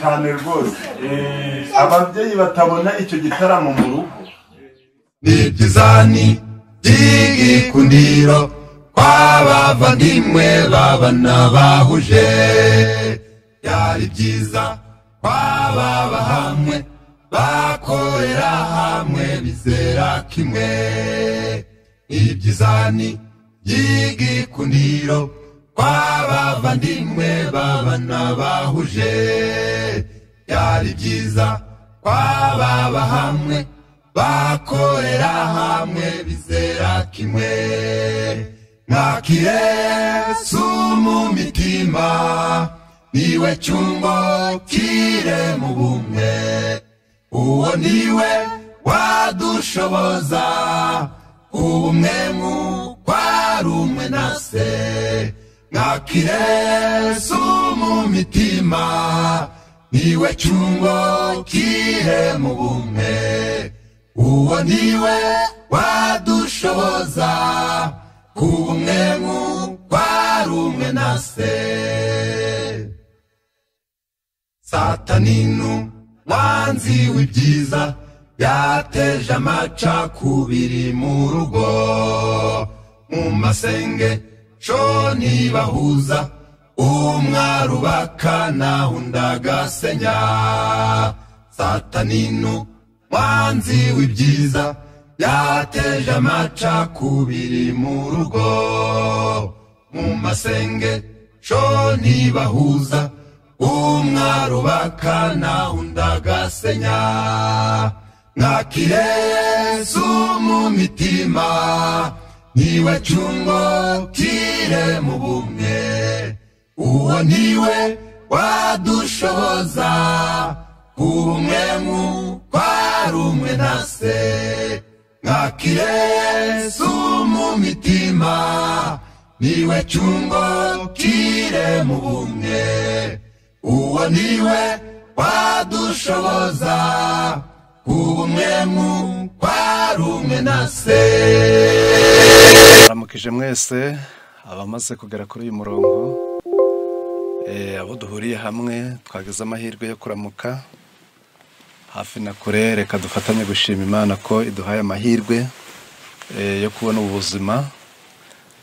cyane rwose ababyeyi batabona icyo gitaramo mu rugo n'ibyizani by'igikundiro kw'abavandimwe babana bahuje byari byiza kw'ababa hamwe bakorera hamwe bizera kimwe n'ibyizani by'igikundiro kw'abavandimwe babana bahuje byari byiza kw'ababa hamwe bakorera hamwe bizera kimwe mwakire mu mitima niwe cyumbo kire mu bumwe uwo niwe wadushoboza ubumwe nk'ukwarumwe na se mwakire mu mitima niwe cyumbo kire mu bumwe uwo niwe wadushoboza kuba umwe nk'ukwarumwe na se sataninu mwanzi w'ibyiza yateje amacakubiri mu rugo mu masenge co ntibahuza umwarubaka naho undagasenya sataninu mwanzi w'ibyiza yateje amacakubiri mu rugo mu masenge co ntibahuza umwarubaka naho undagasenya mwakire yesu mu mitima niwe cyungo kire mu bumwe uwo niwe wadushoboza kuba umwe nk'ukwarumwe na se mwakire yesu mu mitima niwe cyungo kire mu bumwe uwo niwe wadushoboza kuba umwe nk'ukwarumwe na se baramukije mwese abamaze kugera kuri uyu murongo eh, abo duhuriye hamwe twagize amahirwe yo kuramuka hafi na kure reka dufatanye gushima imana ko iduhaye amahirwe eh, yo kubona ubu buzima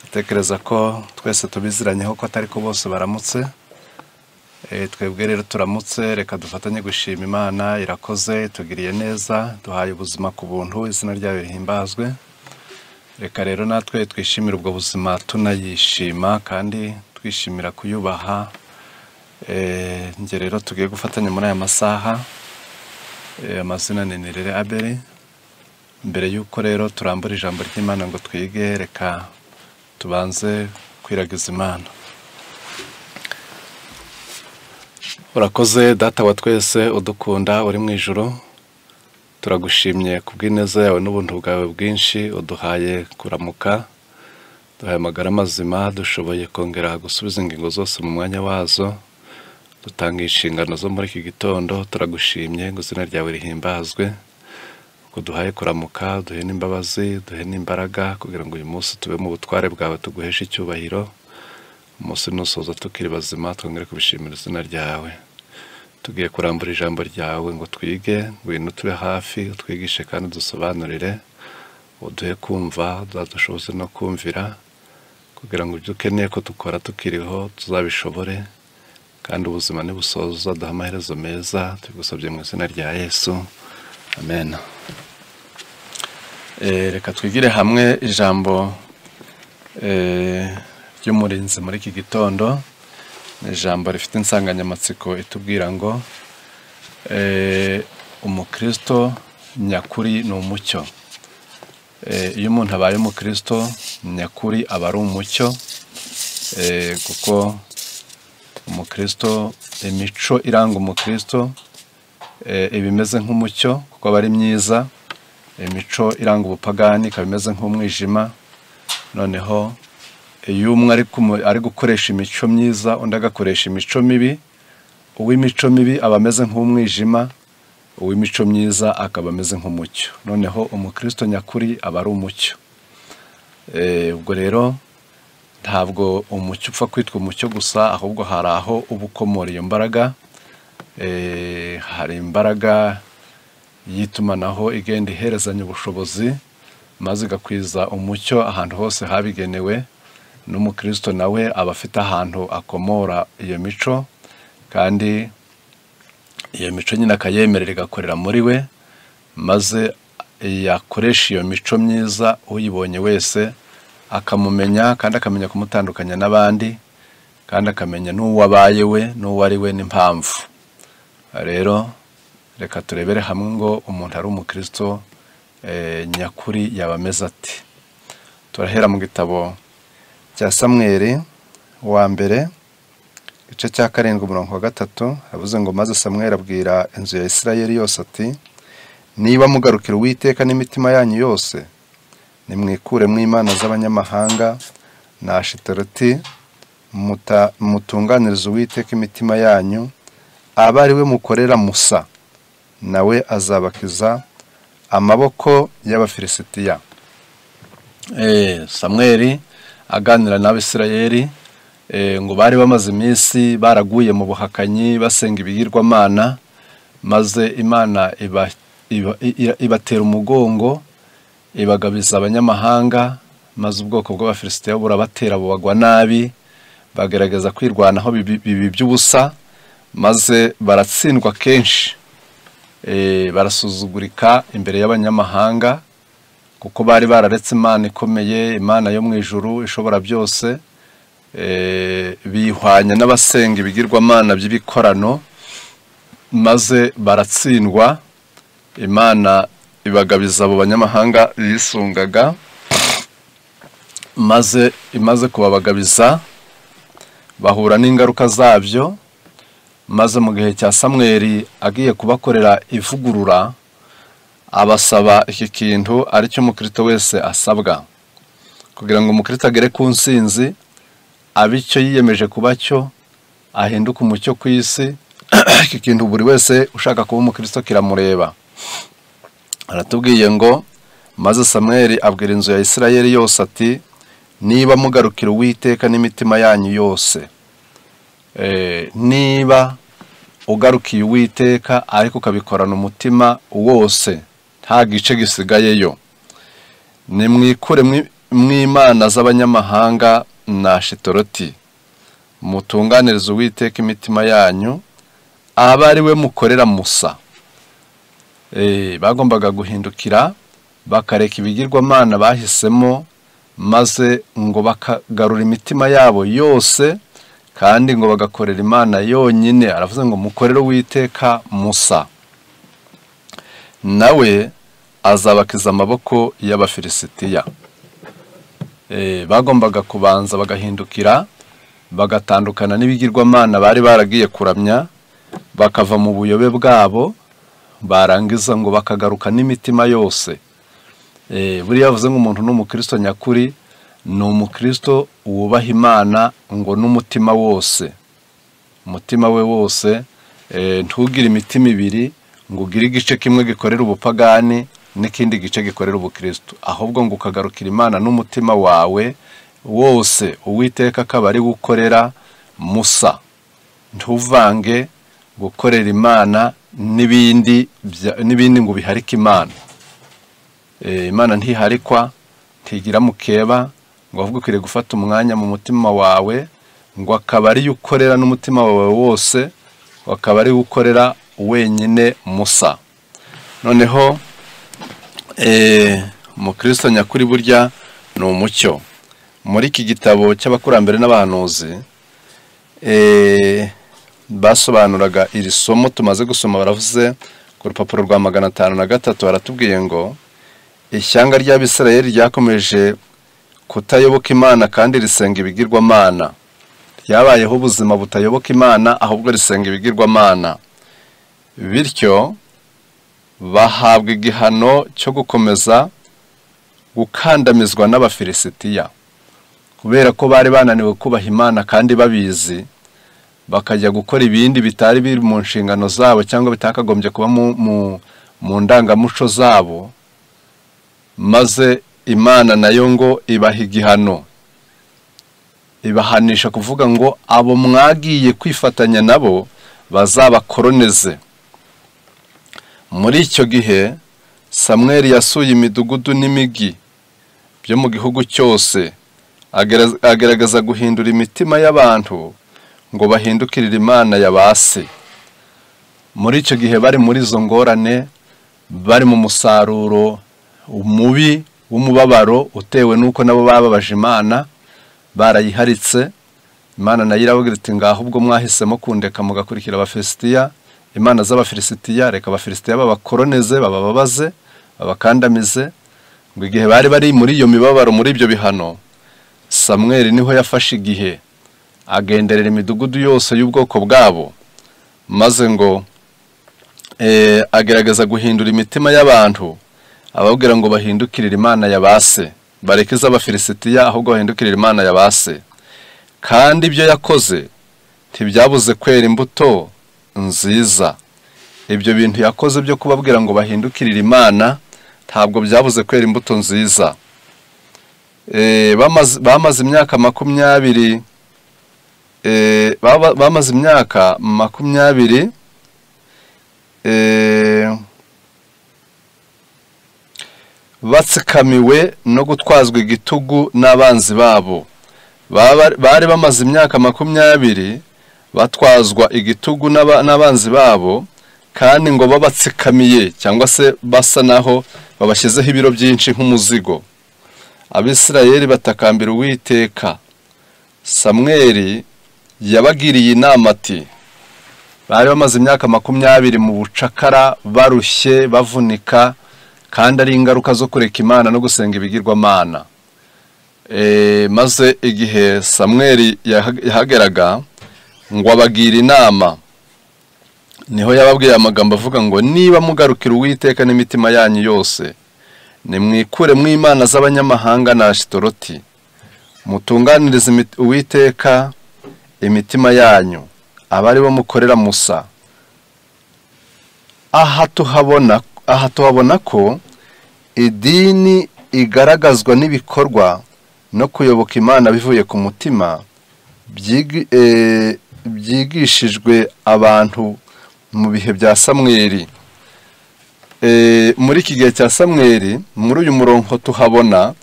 dutekereza ko twese tubiziranyeho ko atari ko bose baramutse Eh, twebwe rero turamutse reka dufatanye gushima imana irakoze itugiriye neza duhaye ubuzima ku buntu izina ryayo rihimbazwe reka rero natwe twishimire ubwo buzima tunayishima kandi twishimira kuyubaha Eh, njye rero tugiye gufatanya muri aya masaha Eh, amazina ni nirere abere mbere y'uko rero turambura ijambo ry'imana ngo twige reka tubanze kwiragiza imana urakoze data wa twese udukunda uri mu ijoro turagushimye ku bw'ineza yawe n'ubuntu bwawe bwinshi uduhaye kuramuka duhaye amagara mazima dushoboye kongera gusubiza ingingo zose mu mwanya wazo dutanga inshingano zo muri iki gitondo turagushimye ngo izina ryawe rihimbazwe kuduhaye kuramuka duhe n'imbabazi duhe n'imbaraga kugira ngo uyu munsi tube mu butware bwawe tuguheshe icyubahiro umunsi nusoza tukiri bazima twongere kubishimira izina ryawe tugiye kurambura ijambo ryawe ngo twige ngwino tube hafi utwigishe kandi dusobanurire uduhe kumva zadushoboze no kumvira kugira ngo ibyo ukeneye ko dukora tukiriho tuzabishobore kandi ubuzima nibusoza uzaduha amaherezo meza tubigusabye mu izina rya yesu amen Eh, reka twigire hamwe ijambo eh, ry'umurinzi muri iki gitondo ni ijambo rifite insanganyamatsiko itubwira ngo eh, umukristo nyakuri ni umucyo Eh, iyo umuntu abaye umukristo nyakuri aba ari umucyo eh, kuko umukristo imico iranga umukristo eh, iba imeze nk'umucyo kuko aba ari myiza imico iranga ubupagani ikaba imeze nk'umwijima noneho iyo umwe ari kumu- ari gukoresha imico myiza undi agakoresha imico mibi uw'imico mibi aba ameze nk'umwijima uw'imico myiza akaba ameze nk'umucyo noneho umukristo nyakuri aba ari umucyo Eh, ubwo rero ntabwo umucyo upfa kwitwa umucyo gusa ahubwo hari aho uba ukomora iyo mbaraga Eh, hari imbaraga y'itumanaho igenda iherezanya ubushobozi maze igakwiza umucyo ahantu hose habigenewe n'umukristo nawe aba afite ahantu akomora iyo mico kandi iyo mico nyine akayemerera igakorera muri we maze yakoresha iyo mico myiza uyibonye wese akamumenya kandi akamenya kumutandukanya n'abandi kandi akamenya n'uwo abaye we n'uwo ari we n'impamvu rero reka turebere hamwe ngo umuntu ari umukristo eh, nyakuri yaba ameze ati turahera mu gitabo cya samweri wa mbere igice cya karindwi umurongo wa gatatu havuze ngo maze samweri abwira inzu ya isirayeli yose ati niba mugarukira uwiteka n'imitima yanyu yose nimwikure mu imana z'abanyamahanga na ashitaroti muta- mutunganirize uwiteka imitima yanyu aba ari we mukorera musa nawe azabakiza amaboko y'abafilisitiya Eh, samweri aganira n'abisirayeli eh, ngo bari bamaze iminsi baraguye mu buhakanyi basenga ibigirwamana maze imana iba- iba- i- ibatera umugongo ibagabiza abanyamahanga maze ubwoko bw'abafilisitiya burabatera bubagwa nabi bagerageza kwirwanaho bibi bibi by'ubusa maze baratsindwa kenshi Eh, barasuzugurika imbere y'abanyamahanga kuko bari bararetse imana ikomeye imana yo mu ijuru ishobora byose eh, bihwanya n'abasenga ibigirwamana by'ibikorano maze baratsindwa imana ibagabiza abo banyamahanga yisungaga maze imaze kubabagabiza bahura n'ingaruka zabyo maze mu gihe cya samweri agiye kubakorera ivugurura abasaba iki kintu aricyo umukristo wese asabwa kugira ngo umukristo agere ku nsinzi abe icyo yiyemeje kuba cyo ahinduke umucyo ku isi iki kintu buri wese ushaka kuba umukristo kiramureba aratubwiye ngo maze samweli abwira inzu ya isirayeli yose ati niba mugarukira uwiteka n'imitima yanyu yose Eh, niba ugarukiye uwiteka ariko ukabikorana umutima wose nta gice gisigayeyo nimwikure mwi- mw'imana z'abanyamahanga na shitoroti mutunganirize uwiteka imitima yanyu aba ari we mukorera musa Eh, bagombaga guhindukira bakareka ibigirwamana bahisemo maze ngo bakagarura imitima yabo yose kandi ngo bagakorera imana yonyine aravuze ngo mukorere uwiteka musa nawe azabakiza amaboko y'abafilisitiya Eh, bagombaga kubanza bagahindukira bagatandukana n'ibigirwamana bari baragiye kuramya bakava mu buyobe bwabo barangiza ngo bakagaruka n'imitima yose Eh, buriya yavuze ngo umuntu ni umukristo nyakuri ni umukristo wubaha imana ngo n'umutima wose umutima we wose eh, ntugire imitima ibiri ngo ugire igice kimwe gikorera ubupagani n'ikindi gice gikorera ubukristo ahubwo ngo ukagarukira imana n'umutima wawe wose uwiteka akaba ari gukorera musa ntuvange gukorera imana n'ibindi bya- n'ibindi ngo biharike imana Eh, imana ntiharikwa ntigira mukeba ngo ahubwo ukwiriye gufata umwanya mu mutima wawe ngo akaba ariyo ukorera n'umutima wawe wose ngo akaba ariyo ukorera wenyine musa noneho eh, umukristo nyakuri burya ni umucyo muri iki gitabo cy'abakurambere n'abahanuzi eh, basobanuraga iri somo tumaze gusoma baravuze ku rupapuro rwa magana atanu na gatatu baratubwiye ngo ishyanga ry'abisirayeli ryakomeje kutayoboka imana kandi risenga ibigirwamana ryabayeho ubuzima butayoboka imana ahubwo risenga ibigirwamana bityo bahabwa igihano cyo gukomeza gukandamizwa n'abafilisitiya kubera ko bari bananiwe kubaha imana kandi babizi bakajya gukora ibindi bitari biri mu nshingano zabo cyangwa bitakagombye kuba mu- mu- mu ndangamuco zabo maze imana nayo ngo ibaha igihano ibahanisha kuvuga ngo abo mwagiye kwifatanya nabo bazabakoronize muri icyo gihe samweri yasuye imidugudu n'imigi byo mu gihugu cyose agera- agerageza guhindura imitima y'abantu ngo bahindukirire imana ya ba se muri icyo gihe bari muri izo ngorane bari mu musaruro mubi w'umubabaro utewe n'uko nabo bababaje imana barayiharitse imana nayo irababwira iti ngaho ubwo mwahisemo kundeka mugakurikira abafilisitiya imana z'abafilisitiya reka abafilisitiya babakoronize babababaze babakandamize ngo igihe bari bari muri iyo mibabaro muri ibyo bihano samweli niho yafashe igihe agenderera imidugudu yose y'ubwoko bwabo maze ngo eh, agerageza guhindura imitima y'abantu ababwira ngo bahindukirire imana ya ba se bareke iz'abafilisitiya ahubwo bahindukirire imana ya ba se kandi ibyo yakoze ntibyabuze kwera imbuto nziza ibyo bintu yakoze byo kubabwira ngo bahindukirire imana ntabwo byabuze kwera imbuto nziza Eh, bamaze- bamaze imyaka makumyabiri eh, baba- bamaze imyaka makumyabiri eh, batsikamiwe no gutwazwa igitugu n'abanzi babo Baba- bari bamaze imyaka makumyabiri batwazwa igitugu n'aba- n'abanzi babo kandi ngo babatsikamiye cyangwa se basa naho babashyizeho ibiro byinshi nk'umuzigo abisirayeli batakambira uwiteka samweri yabagiriye inama ati bari bamaze imyaka makumyabiri mu bucakara barushye bavunika kandi ari ingaruka zo kureka imana no gusenga ibigirwamana e, maze igihe samweri yaha- yahageraga ngo abagire inama niho yababwiye amagambo avuga ngo niba mugarukira uwiteka n'imitima yanyu yose nimwikure mu imana z'abanyamahanga na ashitoroti mutunganirize imit- uwiteka imitima yanyu abari bo mukorera musa aha tuhabona aha tuhabona ko idini igaragazwa n'ibikorwa no kuyoboka imana bivuye ku mutima byigi- eh, byigishijwe abantu mu bihe bya samweri Eh, muri iki gihe cya samweri muri uyu murongo tuhabona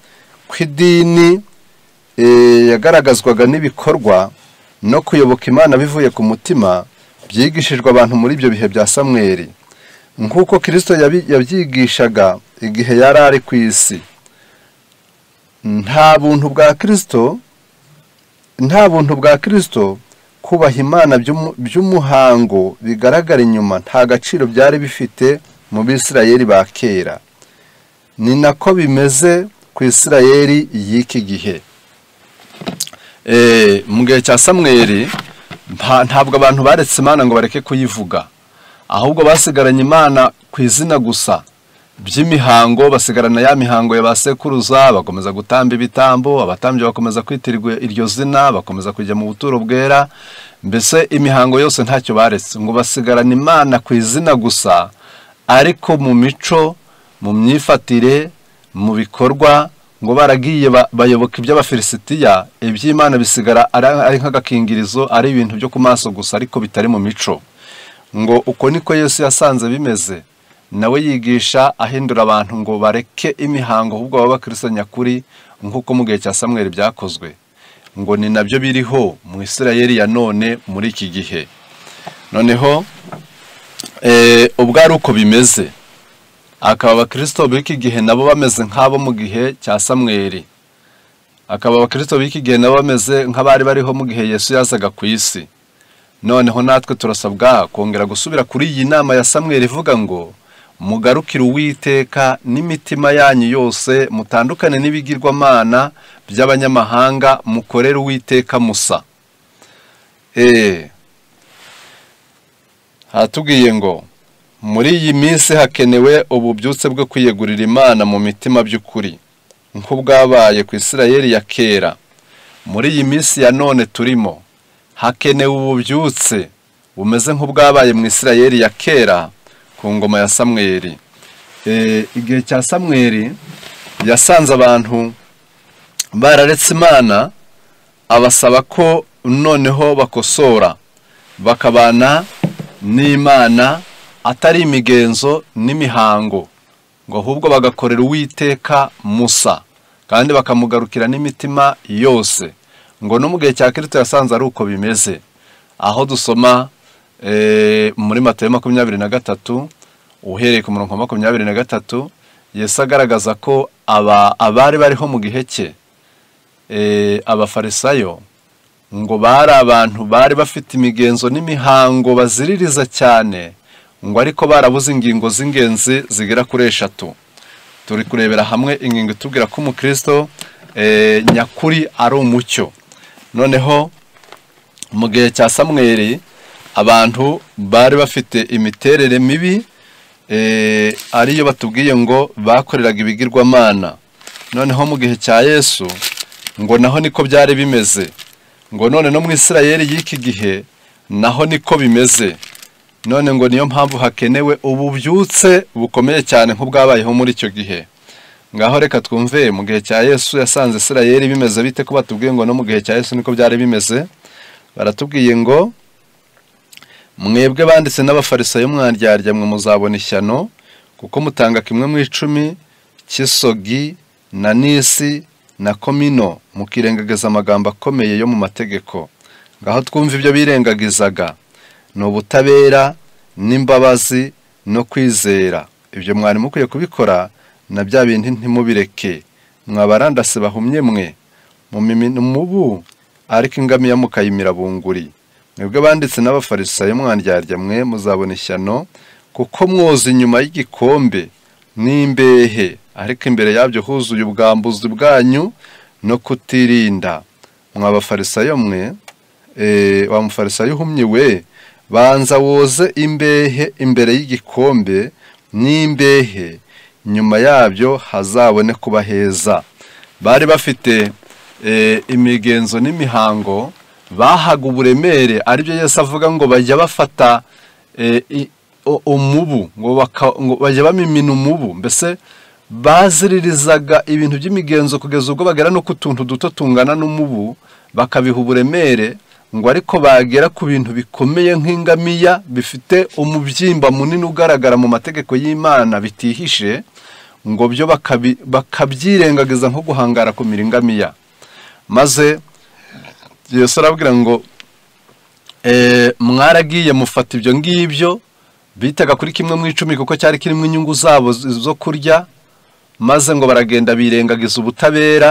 ko idini eh, yagaragazwaga n'ibikorwa no kuyoboka imana bivuye ku mutima byigishijwe abantu muri ibyo bihe bya samweri nk'uko kirisito yabi- yabyigishaga igihe yari ari ku isi nta buntu bwa kirisito nta buntu bwa kirisito kubaha imana by'umu- by'umuhango bigaragara inyuma nta gaciro byari bifite mu bisirayeri ba kera ni nako bimeze ku isirayeri y'iki gihe Eh, mu gihe cya samweri nta- ntabwo abantu baretse imana ngo bareke kuyivuga ahubwo basigaranye imana ku izina gusa by'imihango basigarana ya mihango ya ba sekuruza bakomeza gutamba ibitambo abatambyi bakomeza kwitirirwa iryo zina bakomeza kujya mu buturo bwera mbese imihango yose ntacyo baretse ngo basigarana imana ku izina gusa ariko mu mico mu myifatire mu bikorwa ngo baragiye ba- bayoboka iby'abafilisitiya iby'imana bisigara ari ari nk'agakingirizo ari ibintu byo ku maso gusa ariko bitari mu mico ngo uko niko yesu yasanze bimeze nawe yigisha ahindura abantu ngo bareke imihango ahubwo baba bakristo nyakuri nk'uko mu gihe cya samweli byakozwe ngo ni nabyo biriho mu isirayeli ya none muri iki gihe noneho eh, ubwo ari uko bimeze akaba abakristo b'iki gihe nabo bameze nk'abo mu gihe cya samweli akaba abakristo b'iki gihe nabo bameze nk'abari bariho mu gihe yesu yazaga ku isi noneho natwe turasabwa kongera gusubira kuri iyi nama ya samweli ivuga ngo mugarukire uwiteka n'imitima yanyu yose mutandukane n'ibigirwamana by'abanyamahanga mukorere uwiteka musa eee hatubwiye ngo muri iyi minsi hakenewe ububyutse bwo kwiyegurira imana mu mitima by'ukuri nk'ubwabaye ku isirayeli ya kera muri iyi minsi ya none turimo hakenewe ububyutse bumeze nk'ubwabaye mu isirayeli ya kera ku ngoma ya samweri Eh, igihe cya samweri yasanze abantu bararetse imana abasaba ko noneho bakosora bakabana n'imana atari imigenzo n'imihango ngo ahubwo bagakorera uwiteka musa kandi bakamugarukira n'imitima yose ngo no mu gihe cya kirisito yasanze ari uko bimeze aho dusoma eh, muri matayo makumyabiri na gatatu uhereye ku murongo wa makumyabiri na gatatu yesu agaragaza ko aba abari bariho mu gihe cye eh, abafarisayo ngo bari abantu bari bafite imigenzo n'imihango baziririza cyane ngo ariko barabuze ingingo z'ingenzi zigera kuri eshatu turi kurebera hamwe ingingo itubwira ko umukristo eh, nyakuri ari umucyo noneho mu gihe cya samweri abantu bari bafite imiterere mibi eh, ariyo batubwiye ngo bakoreraga ibigirwamana noneho mu gihe cya yesu ngo naho niko byari bimeze ngo none no mu isirayeli y'iki gihe naho niko bimeze none ngo niyo mpamvu hakenewe ububyutse bukomeye cyane nk'ubwabayeho muri icyo gihe ngaho reka twumve mu gihe cya yesu yasanze isirayeli bimeze bite ko batubwiye ngo no mu gihe cya yesu niko byari bimeze baratubwiye ngo mwebwe banditse n'abafarisayo mwandyarya mwe muzabona ishyano kuko mutanga kimwe mu icumi cy'isogi na nisi na komino mukirengagiza amagambo akomeye yo mu mategeko ngaho twumva ibyo birengagizaga ni ubutabera n'imbabazi no kwizera ibyo mwari mukwiye kubikora na bya bindi ntimubireke mwabarandase bahumye mwe mu mimina umubu ariko ingamiya mukayimira bunguri mwebwe banditse n'abafarisayo mwandyarya mwe muzabona ishyano kuko mwoza inyuma y'igikombe n'imbehe ariko imbere yabyo huzuye ubwambuzi bwanyu no kutirinda mwabafarisayo mwe eh, wa mufarisayo uhumye we banza woze imbehe imbere y'igikombe n'imbehe nyuma yabyo hazabone kuba heza bari bafite eh, imigenzo n'imihango bahaga uburemere aribyo yesu avuga ngo bajya bafata eh, i- o- umubu ngo baka- ngo bajya bamimina umubu mbese baziririzaga ibintu by'imigenzo kugeza ubwo bagera no ku tuntu duto tungana n'umubu bakabiha uburemere ngo ariko bagera ku bintu bikomeye nk'ingamiya bifite umubyimba munini ugaragara mu mategeko y'imana bitihishe ngo byo bakabi- bakabyirengagiza nko guhangara ku miringamiya maze yesu arabwira ngo eh, mwaragiye mufata ibyo ngibyo bitaga kuri kimwe mu icumi kuko cyari kirimo inyungu zabo z- zo kurya maze ngo baragenda birengagiza ubutabera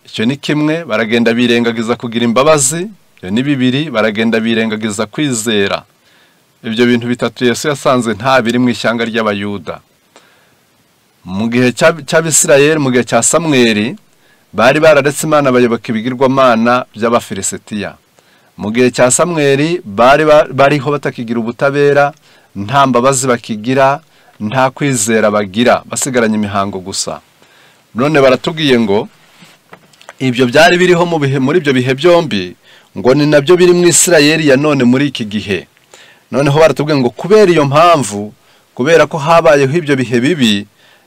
icyo ni kimwe baragenda birengagiza kugira imbabazi ibyo ni bibiri baragenda birengagiza kwizera ibyo bintu bitatu yesu yasanze nta biri mu ishyanga ry'abayuda mu gihe cy'ab- cy'abisirayeli mu gihe cya samweri bari bararetse imana bayoboka ibigirwamana by'abafilisitiya mu gihe cya samweri bari ba- bariho batakigira ubutabera nta mbabazi bakigira nta kwizera bagira basigaranye imihango gusa none baratubwiye ngo ibyo byari biriho mu bihe muri ibyo bihe byombi ngo ni nabyo biri mu isirayeli ya none muri iki gihe noneho baratubwiye ngo kubera iyo mpamvu kubera ko habayeho ibyo bihe bibi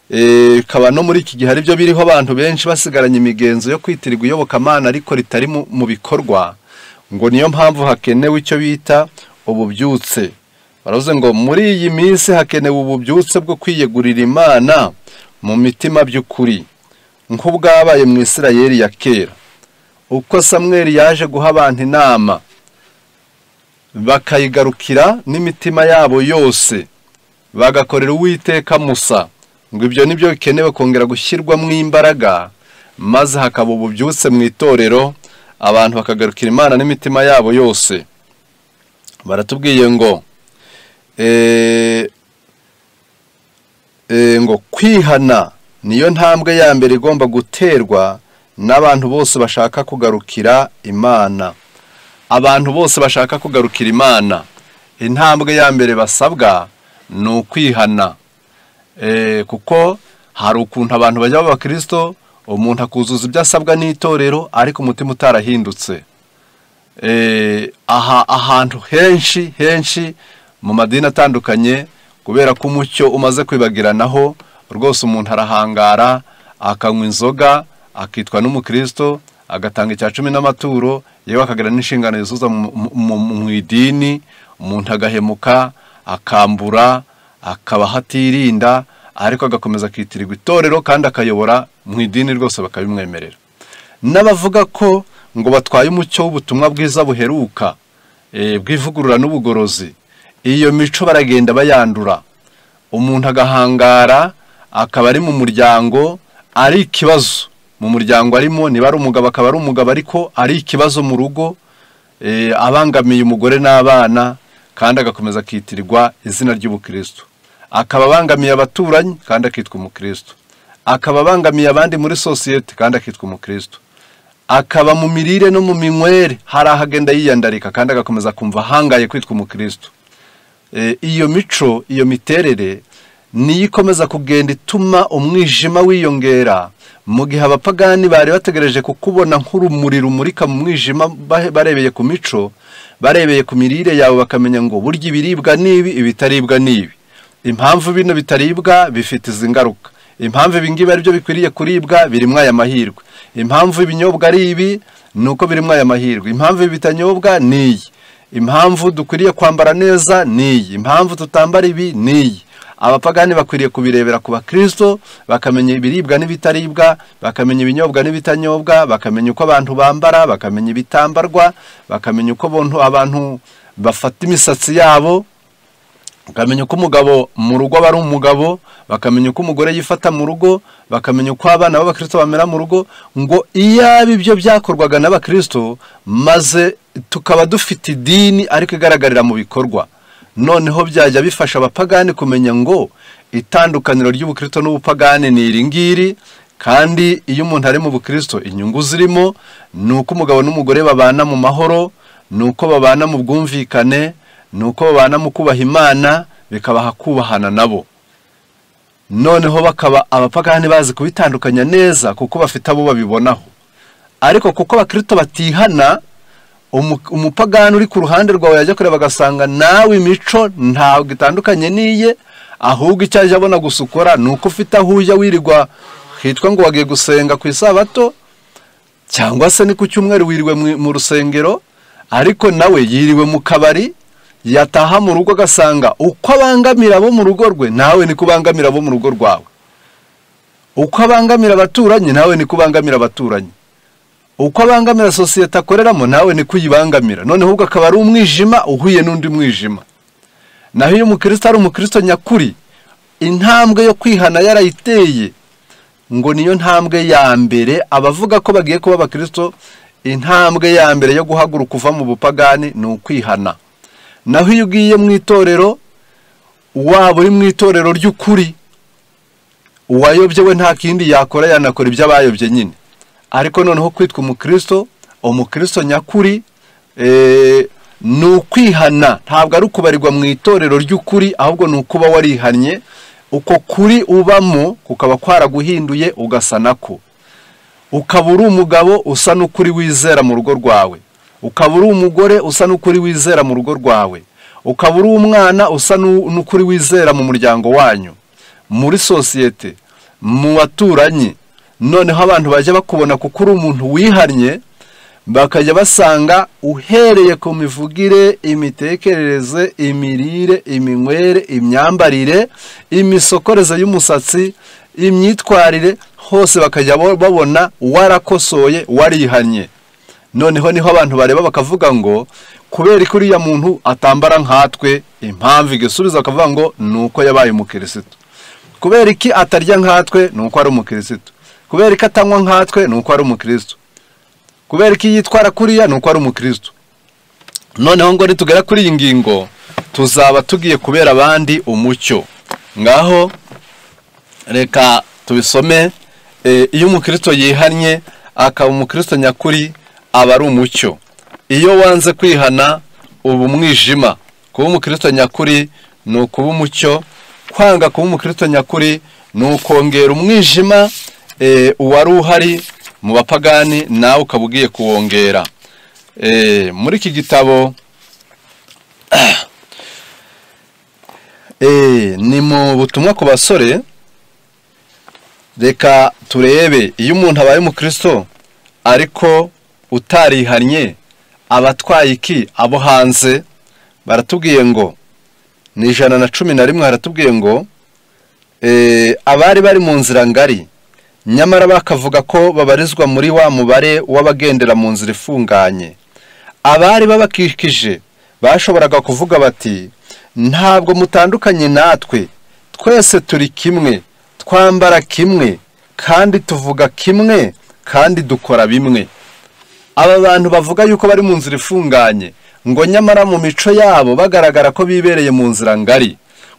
eh, bikaba no muri iki gihe aribyo biriho abantu benshi basigaranye imigenzo yo kwitirirwa iyobokamana ariko ritari mu- mu bikorwa ngo niyo mpamvu hakenewe icyo bita ububyutse baravuze ngo muri iyi minsi hakenewe ububyutse bwo kwiyegurira imana mu mitima by'ukuri nk'ubwabaye mu isirayeli ya kera uko samweli yaje guha abantu inama bakayigarukira n'imitima yabo yose bagakorera uwiteka musa ngo ibyo ni byo bikenewe kongera gushyirwamo imbaraga maze hakaba ububyutse mu itorero abantu bakagarukira imana n'imitima yabo yose baratubwiye ngo eh, eh, ngo kwihana niyo ntambwe ya mbere igomba guterwa n'abantu bose bashaka kugarukira imana abantu bose bashaka kugarukira imana intambwe ya mbere basabwa ni ukwihana Eh, kuko hari ukuntu abantu bajya baba kristo umuntu akuzuza ibyo asabwa n'itorero ariko umutima utarahindutse Eh, aha ahantu henshi henshi mu madini atandukanye kubera ko umucyo umaze kwibagiranaho rwose umuntu arahangara akanywa inzoga akitwa n'umukristo agatanga icya cumi n'amaturo yewe akagira n'inshingano yizuza mu- mu mu- mu idini umuntu agahemuka akambura akabaho atirinda ariko agakomeza akitirirwa itorero kandi akayobora mu idini rwose bakabimwemerera n'abavuga ko ngo batwaye umucyo w'ubutumwa bwiza buheruka eh, bw'ivugurura n'ubugorozi iyo mico baragenda bayandura umuntu agahangara akaba ari mu muryango ari ikibazo mu muryango arimo niba ari umugabo akaba ari umugabo ariko ari ikibazo mu rugo eh, abangamiye umugore n'abana kandi agakomeza akitirirwa izina ry'ubukristo akaba abangamiye abaturanyi kandi akitwa umukristo akaba abangamiye abandi muri sosiyete kandi akitwa umukristo akaba mu mirire no mu minywere hari aho agenda yiyandarika kandi agakomeza kumva ahangaye kwitwa umukristo Eh, iyo mico iyo miterere niyo ikomeza kugenda ituma umwijima wiyongera mu gihe abapagani bari bategereje kukubona nk'urumuri rumurika mu mwijima ba- barebeye ku mico barebeye ku mirire yawe bakamenya ngo burya ibiribwa n'ibi ibitaribwa n'ibi impamvu bino bitaribwa bifite izi ngaruka impamvu ibingibi ari byo bikwiriye kuribwa birimo aya mahirwe impamvu ibinyobwa ari ibi ni uko birimo aya mahirwe impamvu ibi bitanyobwa ni iyi impamvu dukwiriye kwambara neza ni iyi impamvu tutambara ibi ni iyi abapagani bakwiriye kubirebera ku bakristo bakamenya ibiribwa n'ibitaribwa bakamenya ibinyobwa n'ibitanyobwa bakamenya uko abantu bambara bakamenya ibitambarwa bakamenya uko abantu- abantu bafata imisatsi yabo bakamenya uko umugabo mu rugo aba ari umugabo bakamenya uko umugore yifata mu rugo bakamenya uko abana b'abakristo bamera mu rugo ngo iyaba ibyo byakorwaga n'abakristo maze tukaba dufite idini ariko igaragarira mu bikorwa noneho byajya bifasha abapagani kumenya ngo itandukaniro ry'ubukristo n'ubupagani ni iri ngiri kandi iyo umuntu ari mu bukristo inyungu zirimo ni uko umugabo n'umugore babana mu mahoro ni uko babana mu bwumvikane ni uko babana mu kubaha imana bikabaha kubahana nabo noneho bakaba abapagani bazi kubitandukanya neza kuko bafite abo babibonaho ariko kuko abakristo batihana umu- umupagani uri ku ruhande rwawe yajya kureba agasanga nawe imico ntabwo itandukanye n'iye ahubwo icyo ajya abona gusa ukora ni uko ufite aho ujya wirirwa hitwa ngo wagiye gusenga ku isabato cyangwa se ni ku cyumweru wiriwe mu- mu rusengero ariko nawe yiriwe mu kabari yataha mu rugo agasanga uko abangamira abo mu rugo rwe nawe niko ubangamira abo mu rugo rwawe uko abangamira abaturanyi nawe niko ubangamira abaturanyi uko abangamira sosiyete akoreramo nawe niko uyibangamira noneho ubwo akaba ari umwijima uhuye n'undi mwijima naho iyo umukristo ari umukristo nyakuri intambwe yo kwihana yarayiteye ngo niyo ntambwe ya mbere abavuga ko bagiye kuba abakristo intambwe ya mbere yo guhaguruka uva mu bupagani ni ukwihana naho iyo ugiye mu itorero waba uri mu itorero ry'ukuri uwayobye we nta kindi yakora yanakora ibyo abayobye nyine ariko noneho kwitwa umukristo umukristo nyakuri eh, ni ukwihana ntabwo ari ukubarirwa mu itorero ry'ukuri ahubwo ni ukuba warihannye uko kuri ubamo kukaba kwaraguhinduye ugasa nako ukaba uri umugabo usa n'ukuri wizera mu rugo rwawe ukaba uri umugore usa n'ukuri wizera mu rugo rwawe ukaba uri umwana usa n'u- n'ukuri wizera mu muryango wanyu muri sosiyete mu baturanyi noneho abantu bajya bakubona kuko uri umuntu wihannye bakajya basanga uhereye ku mivugire imitekerereze imirire iminywere imyambarire imisokoreze y'umusatsi imyitwarire hose bakajya bo- babona warakosoye warihannye noneho niho abantu bareba bakavuga ngo kubera ko uriya muntu atambara nkatwe impamvu igisubizo bakavuga ngo ni uko yabaye umukirisitu kubera iki atarya nkatwe ni uko ari umukirisitu kubera iki atanywa nkatwe ni uko ari umukirisitu kubera ko yitwara kuriya ni uko ari umukristo noneho ngo nitugera kuri iyi ngingo tuzaba tugiye kubera abandi umucyo ngaho reka tubisome Eh, iyo umukristo yihannye akaba umukristo nyakuri aba ari umucyo iyo wanze kwihana uba umwijima kuba umukristo nyakuri ni ukuba umucyo kwanga kuba umukristo nyakuri ni ukongera umwijima eh, uwari uhari mu bapagani nawe ukaba ugiye kuwongera Eh, muri iki gitabo Eh, ni mu butumwa ku basore reka turebe iyo umuntu abaye umukristo ariko utarihannye aba atwaye iki abo hanze baratubwiye ngo ni ijana na cumi na rimwe haratubwiye ngo eh, abari bari mu nzira ngari nyamara bakavuga ko babarizwa muri wa mubare w'abagendera mu nzira ifunganye abari babakikije bashoboraga kuvuga bati ntabwo mutandukanye natwe twese turi kimwe twambara kimwe kandi tuvuga kimwe kandi dukora bimwe aba bantu bavuga yuko bari mu nzira ifunganye ngo nyamara mu mico yabo bagaragara ko bibereye mu nzira ngari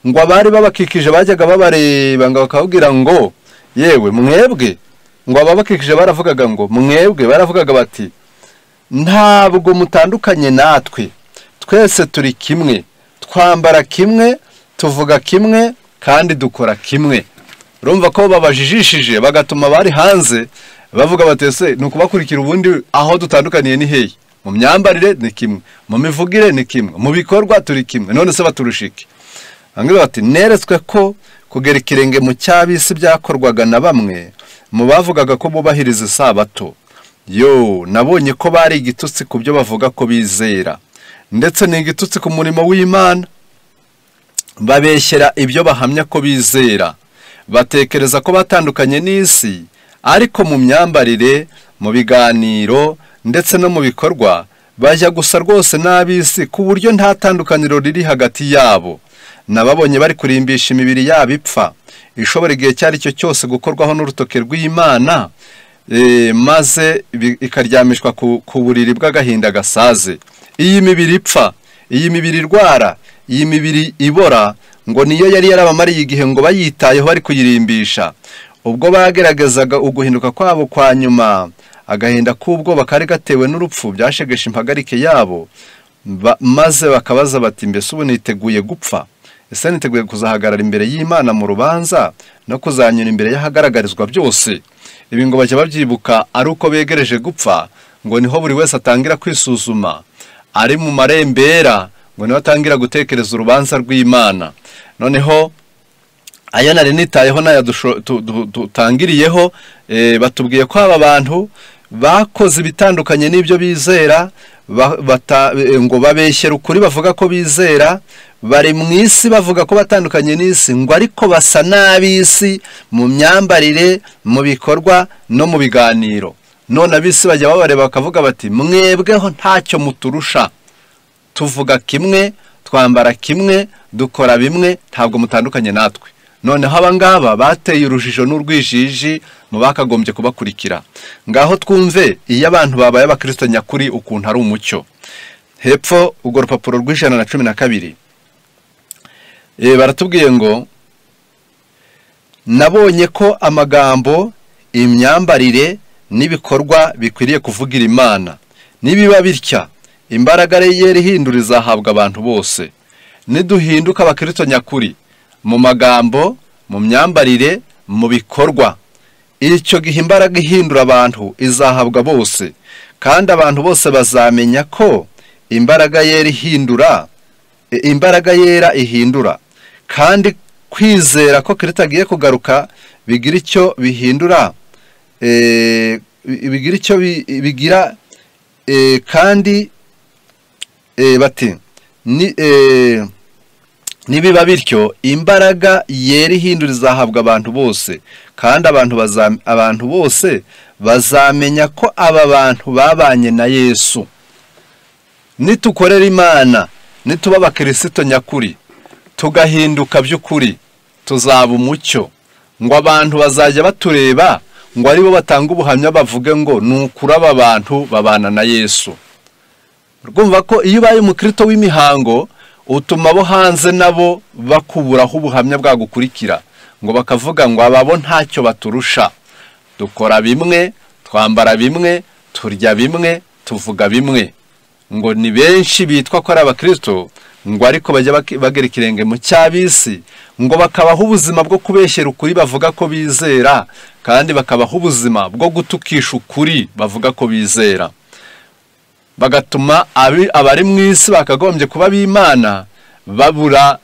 ngo abari babakikije bajyaga babareba ngo bakababwira ngo yewe mwebwe ngo ababakikije baravugaga ngo mwebwe baravugaga bati ntabwo mutandukanye natwe twese turi kimwe twambara kimwe tuvuga kimwe kandi dukora kimwe urumva ko babajijishije bagatuma abari hanze bavuga bati ese ni ukubakurikira ubundi aho dutandukaniye ni hehe mu myambarire ni kimwe mu mivugire ni kimwe mu bikorwa turi kimwe none se baturusha iki bambwira bati neretswe ko kugera ikirenge mu cyabisi byakorwaga na bamwe mu bavugaga ko bubahiriza isabato yo nabonye ko bari igitutsi ku byo bavuga ko bizera ndetse ni igitutsi ku murimo w'imana babeshyera ibyo bahamya ko bizera batekereza ko batandukanye n'isi ariko mu myambarire mu biganiro ndetse no mu bikorwa bajya gusa rwose n'ab'isi ku buryo nta tandukaniro riri hagati yabo nababonye bari kurimbisha imibiri yabo ipfa ishobora igihe icyo ari cyo cyose gukorwaho n'urutoke rw'imana eh, maze bi- ikaryamishwa ku ku buriri bw'agahinda gasaze iyi mibiri ipfa iyi mibiri irwara iyi mibiri ibora ngo niyo yari yarabamariye igihe ngo bayitayeho bari kuyirimbisha ubwo bageragezaga uguhinduka kwabo kwa nyuma agahinda k'ubwoba kari gatewe n'urupfu byashegeshe impagarike yabo ba- maze bakabaza bati mbese ubu niteguye gupfa ese niteguye kuzahagarara imbere y'imana mu rubanza no kuzanyura imbere y'ahagaragarizwa byose ibi ngo bajya babyibuka ari uko begereje gupfa ngo niho buri wese atangira kwisuzuma ari mu marembera ngo niho atangira gutekereza urubanza rw'imana noneho aya nari nitayeho n'aya dusho- tu- du- dutangiriyeho eh, batubwiye ko aba bantu bakoze ibitandukanye n'ibyo bizera ba- bata- eh, ngo babeshyera ukuri bavuga ko bizera bari mu isi bavuga ko batandukanye n'isi ngo ariko basa n'ab'isi mu myambarire mu bikorwa no mu biganiro none ab'isi bajya babareba bakavuga bati mwebweho ntacyo muturusha tuvuga kimwe twambara kimwe dukora bimwe ntabwo mutandukanye natwe noneho aba ngaba bateye urujijo n'urwijiji mu bakagombye kubakurikira ngaho twumve iyo abantu babaye abakristo nyakuri ukuntu ari umucyo hepfo urwo rupapuro rw'ijana na cumi na kabiri Eh, baratubwiye ngo nabonye ko amagambo imyambarire n'ibikorwa bikwiriye kuvugira imana nibiba bitya imbaraga yera ihindura izahabwa abantu bose niduhinduka abakristo nyakuri mu magambo mu myambarire mu bikorwa icyo gihe imbaraga ihindura abantu izahabwa bose kandi abantu bose bazamenya ko imbaraga yera ihindura e- imbaraga yera ihindura kandi kwizera ko kirita agiye kugaruka bigira icyo bihindura eh, bi- bigira icyo bi- bigira eh, kandi eh, bati ni eh, nibiba bityo imbaraga yera ihindura izahabwa abantu bose kandi abantu bazam- abantu bose bazamenya ko aba bantu babanye na yesu nitukorera imana nituba abakirisito nyakuri tugahinduka by'ukuri tuzaba umucyo ngo abantu bazajya batureba ngo aribo batanga ubuhamya bavuge ngo ni ukuri aba bantu babana na yesu rwumva ko iyo ubaye umukirito w'imihango utuma abo hanze nabo bakuburaho ubuhamya bwagukurikira ngo bakavuga ngo ababo ntacyo baturusha dukora bimwe twambara bimwe turya bimwe tuvuga bimwe ngo ni benshi bitwa ko ari abakristo ngo ariko bajya baki- bagera ikirenge mu cyabisi ngo bakabaho ubuzima bwo kubeshyera ukuri bavuga ko bizera kandi bakabaho ubuzima bwo gutukisha ukuri bavuga ko bizera bagatuma abi- abari mu isi bakagombye kuba b'imana babura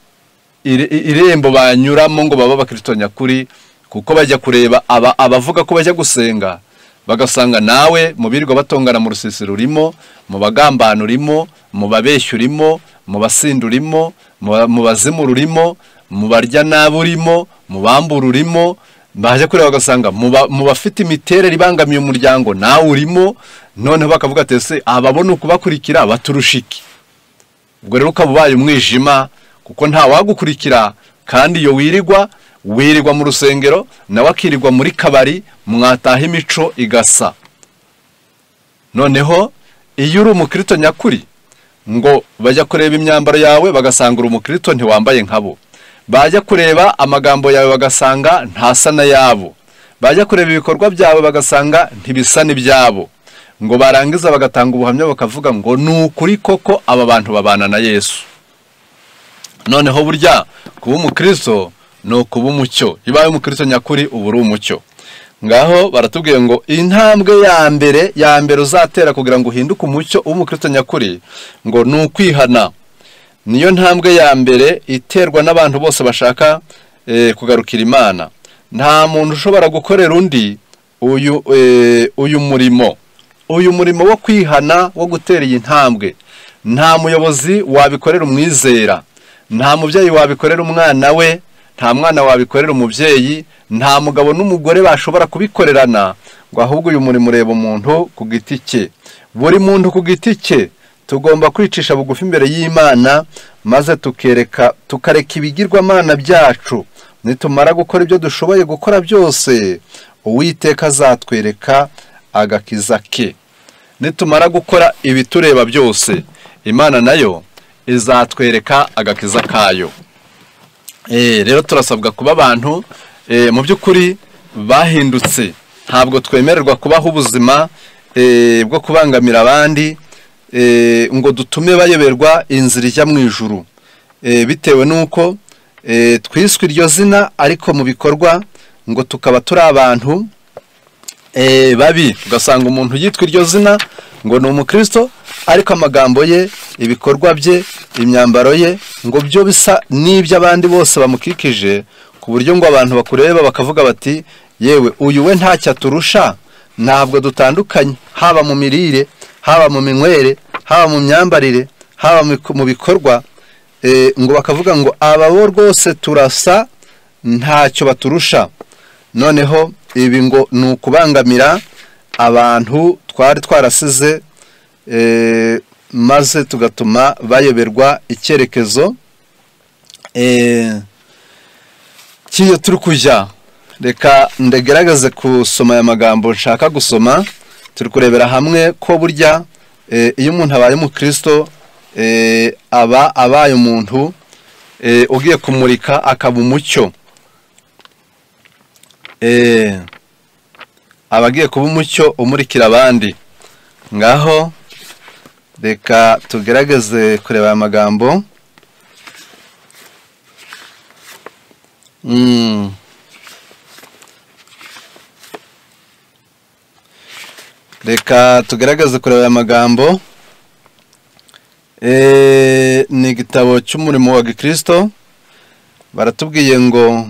ire- irembo banyuramo ngo babe abakristo nyakuri kuko bajya kureba aba- abavuga ko bajya gusenga bagasanga nawe mu birirwa batongana mu rusisiro urimo mu bagambana urimo mu babeshyi urimo mu basinda urimo mu bazimu urimo mu barya nabi urimo mu bambura urimo baje kureba bagasanga mu bafite imiterere ibangamiye umuryango nawe urimo noneho bakavuga ati ese ababona ukubakurikira baturusha iki ubwo rero ukaba ubaye umwijima kuko nta wagukurikira kandi iyo wirirwa wirirwa mu rusengero nawe akirirwa muri kabari mwataha imico igasa noneho iyo uri umukirito nyakuri ngo bajya kureba imyambaro yawe bagasanga uri umukirito ntiwambaye nkabo bajya kureba amagambo yawe bagasanga ntasa n'ayabo bajya kureba ibikorwa byawe bagasanga ntibisa n'ibyabo ngo barangiza bagatanga ubuhamya bakavuga ngo ni ukuri koko aba bantu babana na yesu noneho burya kuba umukristo ni ukuba umucyo ibaye umukristo nyakuri uba uri umucyo ngaho baratubwiye ngo intambwe ya mbere ya mbere uzatera kugira ngo uhinduke umucyo w'umukristo nyakuri ngo ni ukwihana niyo ntambwe ya mbere iterwa n'abantu bose bashaka kugarukira imana nta muntu ushobora gukorera undi uyu murimo uyu murimo wo kwihana wo gutera iyi ntambwe nta muyobozi wabikorera umwizera nta mubyeyi wabikorera umwana we nta mwana wabikorera umubyeyi nta mugabo n'umugore bashobora kubikorerana ngo ahubwo uyu murimo ureba umuntu ku giti cye buri muntu ku giti cye tugomba kwicisha bugufi imbere y'imana maze tukereka tukareka ibigirwamana byacu nitumara gukora ibyo dushoboye gukora byose uwiteka azatwereka agakiza ke nitumara gukora ibitureba byose imana nayo izatwereka agakiza kayo rero turasabwa kuba abantu mu by'ukuri bahindutse ntabwo twemererwa kubaho ubuzima bwo kubangamira abandi ngo dutume bayoberwa inzira ijya mu ijuru bitewe n'uko twiswe iryo zina ariko mu bikorwa ngo tukaba turi abantu babi ugasanga umuntu yitwa iryo zina ngo ni umukristo ariko amagambo ye ibikorwa bye imyambaro ye ngo byo bisa n'iby'abandi bose bamukikije ku buryo ngo abantu bakureba bakavuga bati yewe uyu we ntacyo aturusha ntabwo dutandukanye haba mu mirire haba mu minywere haba mu myambarire haba mu bikorwa ngo bakavuga ngo aba bo rwose turasa ntacyo baturusha noneho ibi ngo ni ukubangamira abantu twari twarasize maze tugatuma bayoberwa icyerekezo cy'iyo turi kujya reka ndagerageze gusoma aya magambo nshaka gusoma turi kurebera hamwe ko burya iyo umuntu abaye umukristo aba abaye umuntu ugiye kumurika akaba umucyo aba agiye kuba umucyo umurikira abandi ngaho reka tugerageze kureba aya magambo reka tugaragaze kureba aya magambo ni igitabo cy'umurimo wa gikirisito baratubwiye ngo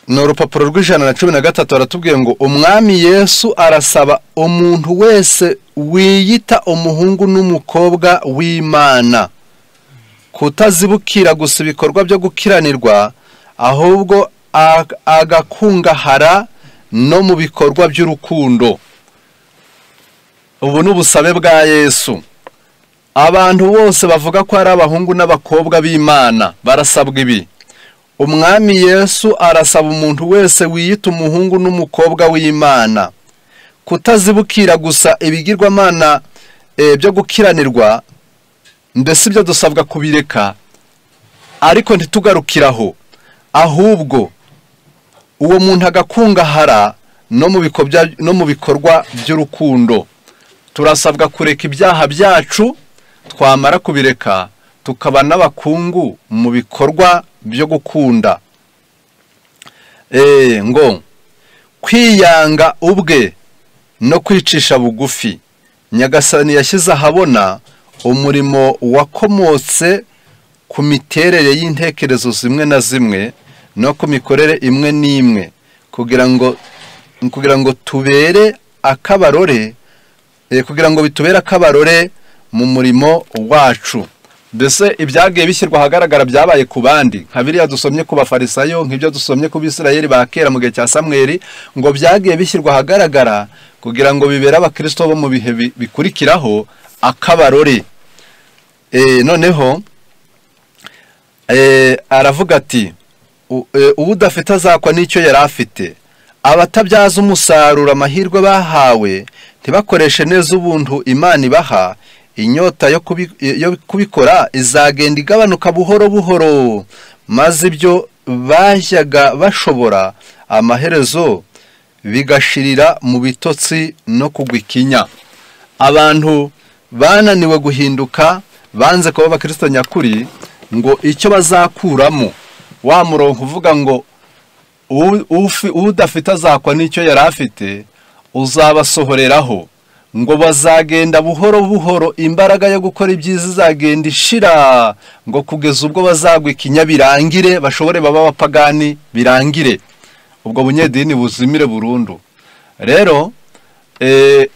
ni urupapuro rw'ijana na cumi na gatatu baratubwiye ngo umwami yesu arasaba umuntu wese wiyita umuhungu n'umukobwa w'imana kutazibukira gusa ibikorwa byo gukiranirwa ahubwo agakungahara no mu bikorwa by'urukundo ubu ni ubusabe bwa yesu abantu bose bavuga ko ari abahungu n'abakobwa b'imana barasabwa ibi umwami yesu arasaba umuntu wese wiyita umuhungu n'umukobwa w'imana kutazibukira gusa ibigirwamana byo gukiranirwa mbese ibyo dusabwa kubireka ariko ntitugarukiraho ahubwo uwo muntu agakungahara no mu bikorwa by'urukundo turasabwa kureka ibyaha byacu twamara kubireka tukaba n'abakungu mu bikorwa byo gukunda ngo kwiyanga ubwe no kwicisha bugufi nyagasani yashyize ahabona umurimo wakomotse ku miterere y'intekerezo zimwe na zimwe no ku mikorere imwe n'imwe kugira ngo kugira ngo tubere akabarore eh, kugira ngo bitubere akabarore mu murimo wacu mbese ibyagiye bishyirwa ahagaragara byabaye ku bandi nka biriya dusomye ku bafarisayo nk'ibyo dusomye ku bisirayeli ba kera mu gihe cya samweri ngo byagiye bishyirwa ahagaragara kugira ngo bibere abakirisito bo mu bihe bi- bikurikiraho akabarore Eh, noneho eh, aravuga ati "U- eh, uwo udafite azakwa n'icyo yari afite abatabyaza umusaruro amahirwe bahawe ntibakoreshe neza ubuntu imana ibaha inyota yo kubi- yo kubikora izagenda igabanuka buhoro buhoro maze ibyo bajyaga bashobora amaherezo bigashirira mu bitotsi no kugwa ikinya abantu bananiwe guhinduka banze kuba abakristo nyakuri ngo icyo bazakuramo wa murongo uvuga ngo "Uwu- ufi- udafite azakwa n'icyo yari afite uzabasohoreraho ngo bazagenda buhoro buhoro imbaraga yo gukora ibyiza izagenda ishira ngo kugeza ubwo bazagwa ikinya birangire bashobore baba abapagani birangire ubwo bunyedini buzimire burundu rero eh,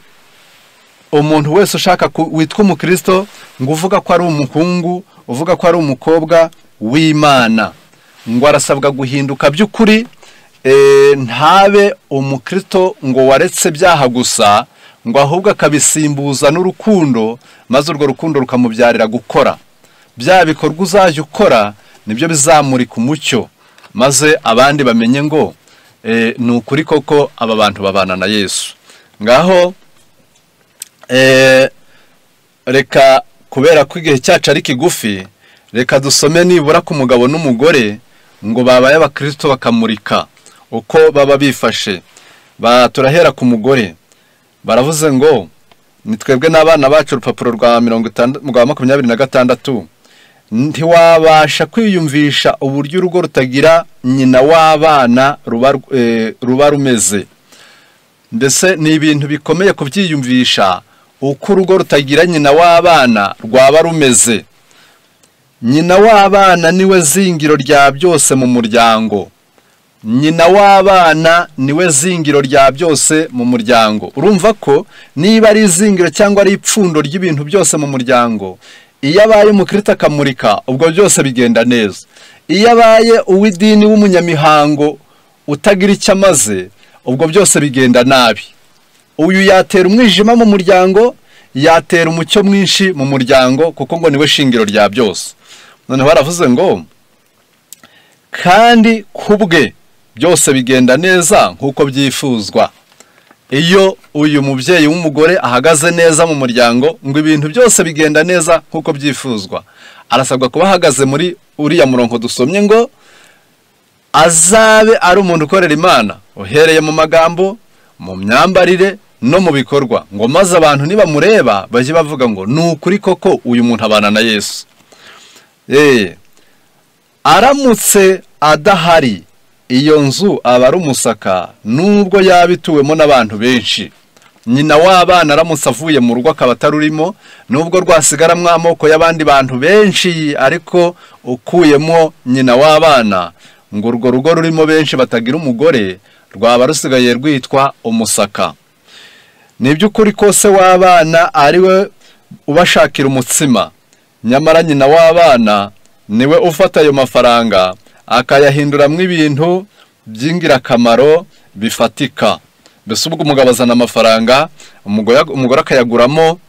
umuntu wese ushaka ku- witwa umukristo ngo uvuga ko ari umuhungu uvuga ko ari umukobwa w'imana ngo arasabwa guhinduka by'ukuri eh, ntabe umukristo ngo waretse byaha gusa ngo ahubwo akabisimbuza n'urukundo maze urwo rukundo rukamubyarira gukora bya bikorwa uzajya ukora nibyo bizamurika umucyo maze abandi bamenye ngo eh, ni ukuri koko aba bantu babana na yesu ngaho Eh, reka kubera ko igihe cyacu ari kigufi reka dusome nibura ku mugabo n'umugore ngo babaye abakristo bakamurika uko baba bifashe ba turahera ku mugore baravuze ngo ni twebwe n'abana bacu urupapuro rwa mirongo itandatu rwa makumyabiri na gatandatu ntiwabasha kwiyumvisha uburyo urugo rutagira nyina w'abana ruba rw- eh, ruba rumeze mbese ni ibintu bikomeye kubyiyumvisha uko urugo rutagira nyina w'abana rwaba rumeze nyina w'abana niwe zingiro rya byose mu muryango nyina w'abana niwe zingiro rya byose mu muryango urumva ko niba ari izingiro cyangwa ari ipfundo ry'ibintu byose mu muryango iyo abaye umukirita akamurika ubwo byose bigenda neza iyo abaye uw'idini w'umunyamihango utagira icyo amaze ubwo byose bigenda nabi uyu yatera umwijima mu muryango yatera umucyo mwinshi mu muryango kuko ngo niwe shingiro rya byose noneho baravuze ngo kandi ku bwe byose bigenda neza nk'uko byifuzwa iyo uyu mubyeyi w'umugore ahagaze neza mu muryango ngo ibintu byose bigenda neza nk'uko byifuzwa arasabwa kuba ahagaze muri uriya murongo dusomye ngo azabe ari umuntu ukorera imana uhereye mu magambo mu myambarire no mu bikorwa ngo maze abantu nibamureba bajye bavuga ngo ni ukuri koko uyu muntu abana na yesu Eh, aramutse adahari iyo nzu aba ari umusaka nubwo yaba ituwemo n'abantu benshi nyina w'abana aramutse avuye mu rugo akaba atarurimo nubwo rwasigaramwo amoko y'abandi bantu benshi ariko ukuyemo nyina w'abana ngo urwo rugo rurimo benshi batagira umugore rwaba rusigaye rwitwa umusaka ni iby'ukuri ko se w'abana ari we ubashakira umutsima nyamara nyina w'abana niwe ufata ayo mafaranga akayahinduramo ibintu by'ingirakamaro bifatika mbese ubwo umugabo azana amafaranga umugore umugore akayaguramo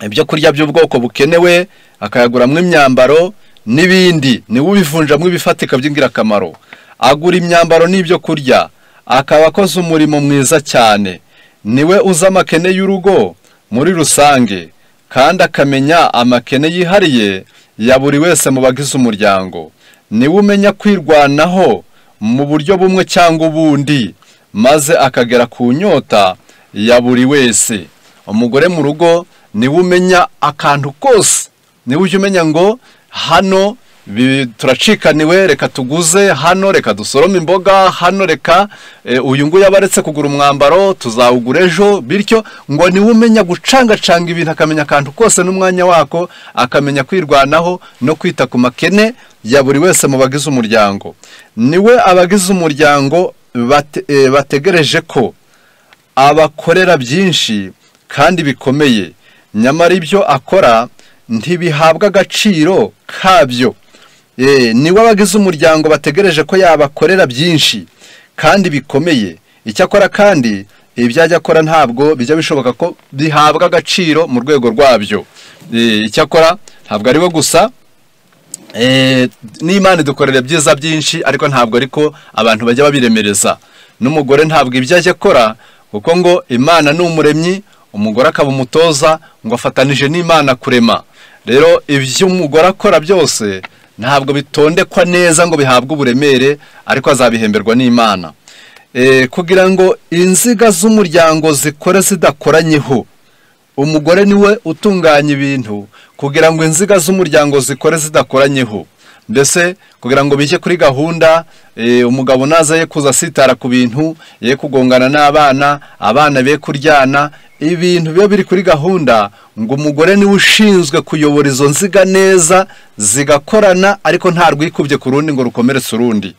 ibyo kurya by'ubwoko bukenewe akayaguramo imyambaro n'ibindi niwe ubivunjamo ibifatika by'ingirakamaro agura imyambaro n'ibyo kurya akaba akoze umurimo mwiza cyane niwe uzi amakene y'urugo muri rusange kandi akamenya amakene yihariye ya buri wese mu bagize umuryango niwe umenya kwirwanaho mu buryo bumwe cyangwa ubundi maze akagera ku nyota ya buri wese umugore mu rugo niwe umenya akantu kose niwe ujya umenya ngo hano bi- turacikaniwe reka tuguze hano reka dusorome imboga hano reka eh, uyu nguyu aba aretse kugura umwambaro tuzawugura ejo bityo ngo niwe umenya gucangacanga ibintu akamenya akantu kose n'umwanya wako akamenya kwirwanaho no kwita ku makene ya buri wese mu bagize umuryango niwe abagize umuryango bate- eh, bategereje ko abakorera byinshi kandi bikomeye nyamara ibyo akora ntibihabwa agaciro kabyo Eh, niwe abagize umuryango bategereje ko yabakorera byinshi kandi bikomeye icyakora kandi ibyo ajya akora ntabwo bijya bishoboka ko bihabwa agaciro mu rwego rwabyo Eh, icyakora ntabwo ari we gusa Eh, n'imana idukorera byiza byinshi ariko ntabwo ariko abantu bajya babiremereza n'umugore ntabwo ibyo ajya akora kuko ngo imana ni umuremyi umugore akaba umutoza ngo afatanije n'imana kurema rero ibyo umugore akora byose ntabwo bitondekwa neza ngo bihabwe uburemere ariko azabihemberwa n'imana Eh, kugira ngo inziga z'umuryango zikore zidakoranyeho umugore niwe utunganya ibintu kugira ngo inziga z'umuryango zikore zidakoranyeho mbese kugira ngo bijye kuri gahunda eh, umugabo naza ye kuza asitara ku bintu ye kugongana n'abana abana be kuryana ibintu biba biri kuri gahunda ngo umugore niwe ushinzwe kuyobora izo nziga neza zigakorana ariko nta rwikubye ku rundi ngo rukomeretse urundi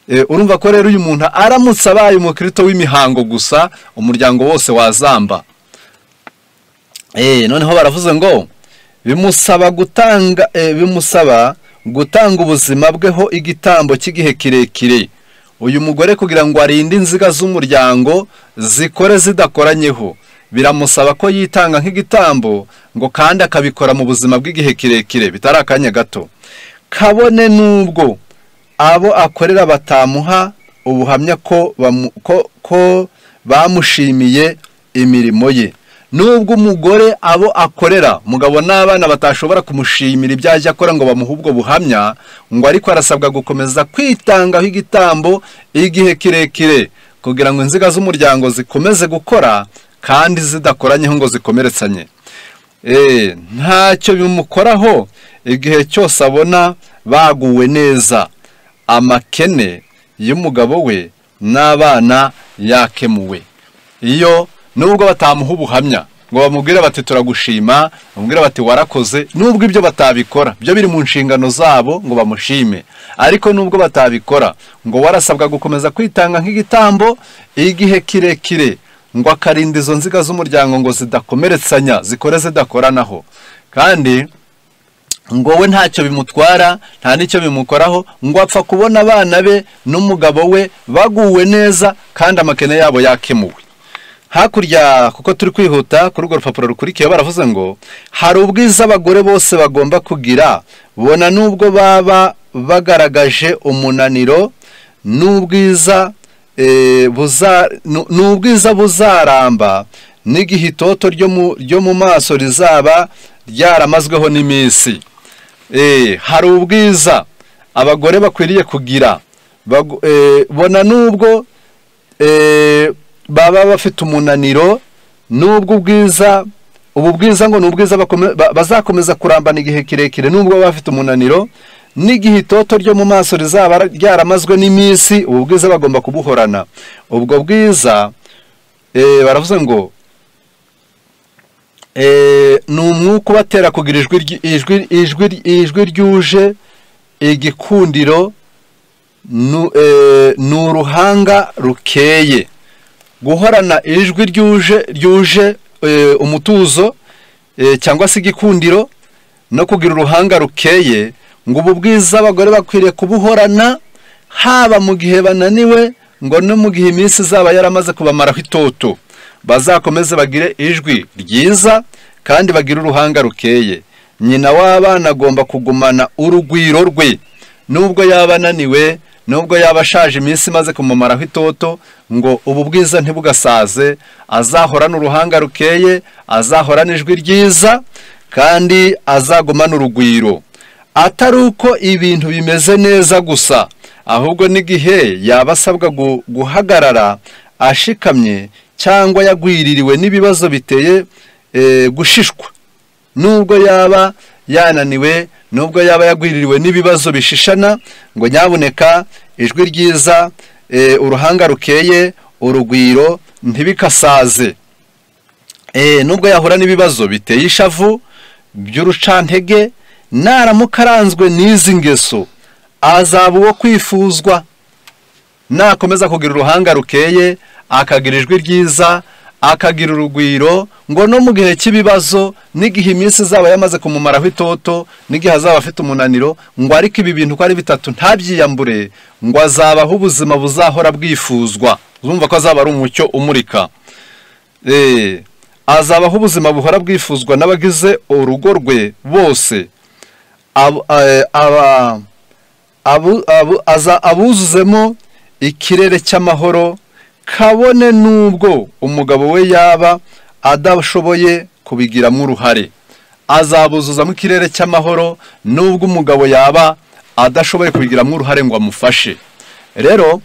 Eh, urumva ko rero uyu muntu aramutse abaye umukristo w'imihango gusa umuryango wose wazamba Eh, noneho baravuze ngo bimusaba gutanga eh, bimusaba gutanga ubuzima bweho igitambo cy'igihe kirekire uyu mugore kugira ngo arinde inziga z'umuryango zikore zidakoranyeho biramusaba ko yitanga nk'igitambo ngo kandi akabikora mu buzima bw'igihe kirekire bitari akanya gato kabone n'ubwo abo akorera batamuha ubuhamya ko bamu- ko- ko bamushimiye imirimo ye nubwo umugore abo akorera umugabo n'abana batashobora kumushimira ibyo ajya akora ngo bamuhe ubwo buhamya ngo ariko arasabwa gukomeza kwitangaho igitambo igihe kirekire kugira ngo inziga z'umuryango zikomeze gukora kandi zidakoranyeho ngo zikomeretsanye Eh, ntacyo bimukoraho igihe cyose abona baguwe neza amakene y'umugabo we n'abana yakemuwe iyo nubwo batamuha ubuhamya ngo bamubwire bati turagushima bamubwire bati warakoze nubwo ibyo batabikora byo biri mu nshingano zabo ngo bamushime ariko nubwo batabikora ngo warasabwa gukomeza kwitanga nk'igitambo igihe kirekire ngo akarinda izo nziga z'umuryango ngo zidakomeretsanya zikore zidakoranaho kandi ngo we ntacyo bimutwara nta n'icyo bimukoraho ngo apfa kubona abana be n'umugabo we baguwe neza kandi amakene yabo yakemuwe hakurya kuko turi kwihuta kuri urwo rupapuro rukurikiyeho baravuze ngo hari ubwiza abagore bose bagomba kugira bona n'ubwo baba bagaragaje umunaniro n'ubwiza eh, buza- nu- n'ubwiza buzaramba n'igihe itoto ryo mu- ryo mu maso rizaba ryaramazweho n'iminsi Eh, hari ubwiza abagore bakwiriye kugira Bagu- eh, bona n'ubwo eh, baba bafite umunaniro n'ubwo ubwiza ubu bwiza ngo ni ubwiza bakome- ba- bazakomeza kurambana igihe kirekire n'ubwo baba bafite umunaniro n'igihe itoto ryo mu maso rizaba ryaramazwe n'iminsi ubu bwiza bagomba kubuhorana ubwo bwiza eh, baravuze ngo eh, ni umwuka ubatera kugira ijwi ry- ijwi- ijwi- ijwi ryuje igikundiro nu- eh, ni uruhanga rukeye guhorana ijwi ryuje ryuje eh, umutuzo eh, cyangwa se igikundiro no kugira uruhanga rukeye ngo ubu bwiza abagore bakwiriye kubuhorana haba mu gihe bananiwe ngo no mu gihe iminsi izaba yaramaze kubamaraho itoto bazakomeze bagire ijwi ryiza kandi bagire uruhanga rukeye nyina w'abana agomba kugumana urugwiro rwe nubwo yaba ananiwe nubwo yaba ashaje iminsi imaze kumumaraho itoto ngo ubu bwiza ntibugasaze azahorane uruhanga rukeye azahorane ijwi ryiza kandi azagumane urugwiro atari uko ibintu bimeze neza gusa ahubwo n'igihe yaba asabwa gu- guhagarara ashikamye cyangwa yagwiririwe n'ibibazo biteye eh, gushishwa nubwo yaba yananiwe nubwo yaba yagwiririwe n'ibibazo bishishana ngo nyabuneka ijwi ryiza eh, uruhanga rukeye urugwiro ntibikasaze Eh, nubwo yahura n'ibibazo biteye ishavu by'urucantege naramuka aranzwe n'izi ngeso azaba uwo kwifuzwa nakomeza kugira uruhanga rukeye akagira ijwi ryiza akagira urugwiro ngo no mu gihe cy'ibibazo n'igihe iminsi izaba yamaze kumumaraho itoto n'igihe azaba afite umunaniro ngo ariko ibi bintu uko ari bitatu ntabyiyambure ngo azabaho ubuzima buzahora bwifuzwa uzumva ko azaba ari umucyo umurika Eh, azabaho ubuzima buhora bwifuzwa n'abagize urugo rwe bose Ab- eh, aba- abu- abu- aza- abuzuzemo ikirere cy'amahoro kabone n'ubwo umugabo we yaba adashoboye kubigiramo uruhare azabuzuzamo ikirere cy'amahoro n'ubwo umugabo yaba adashoboye kubigiramo uruhare ngo amufashe rero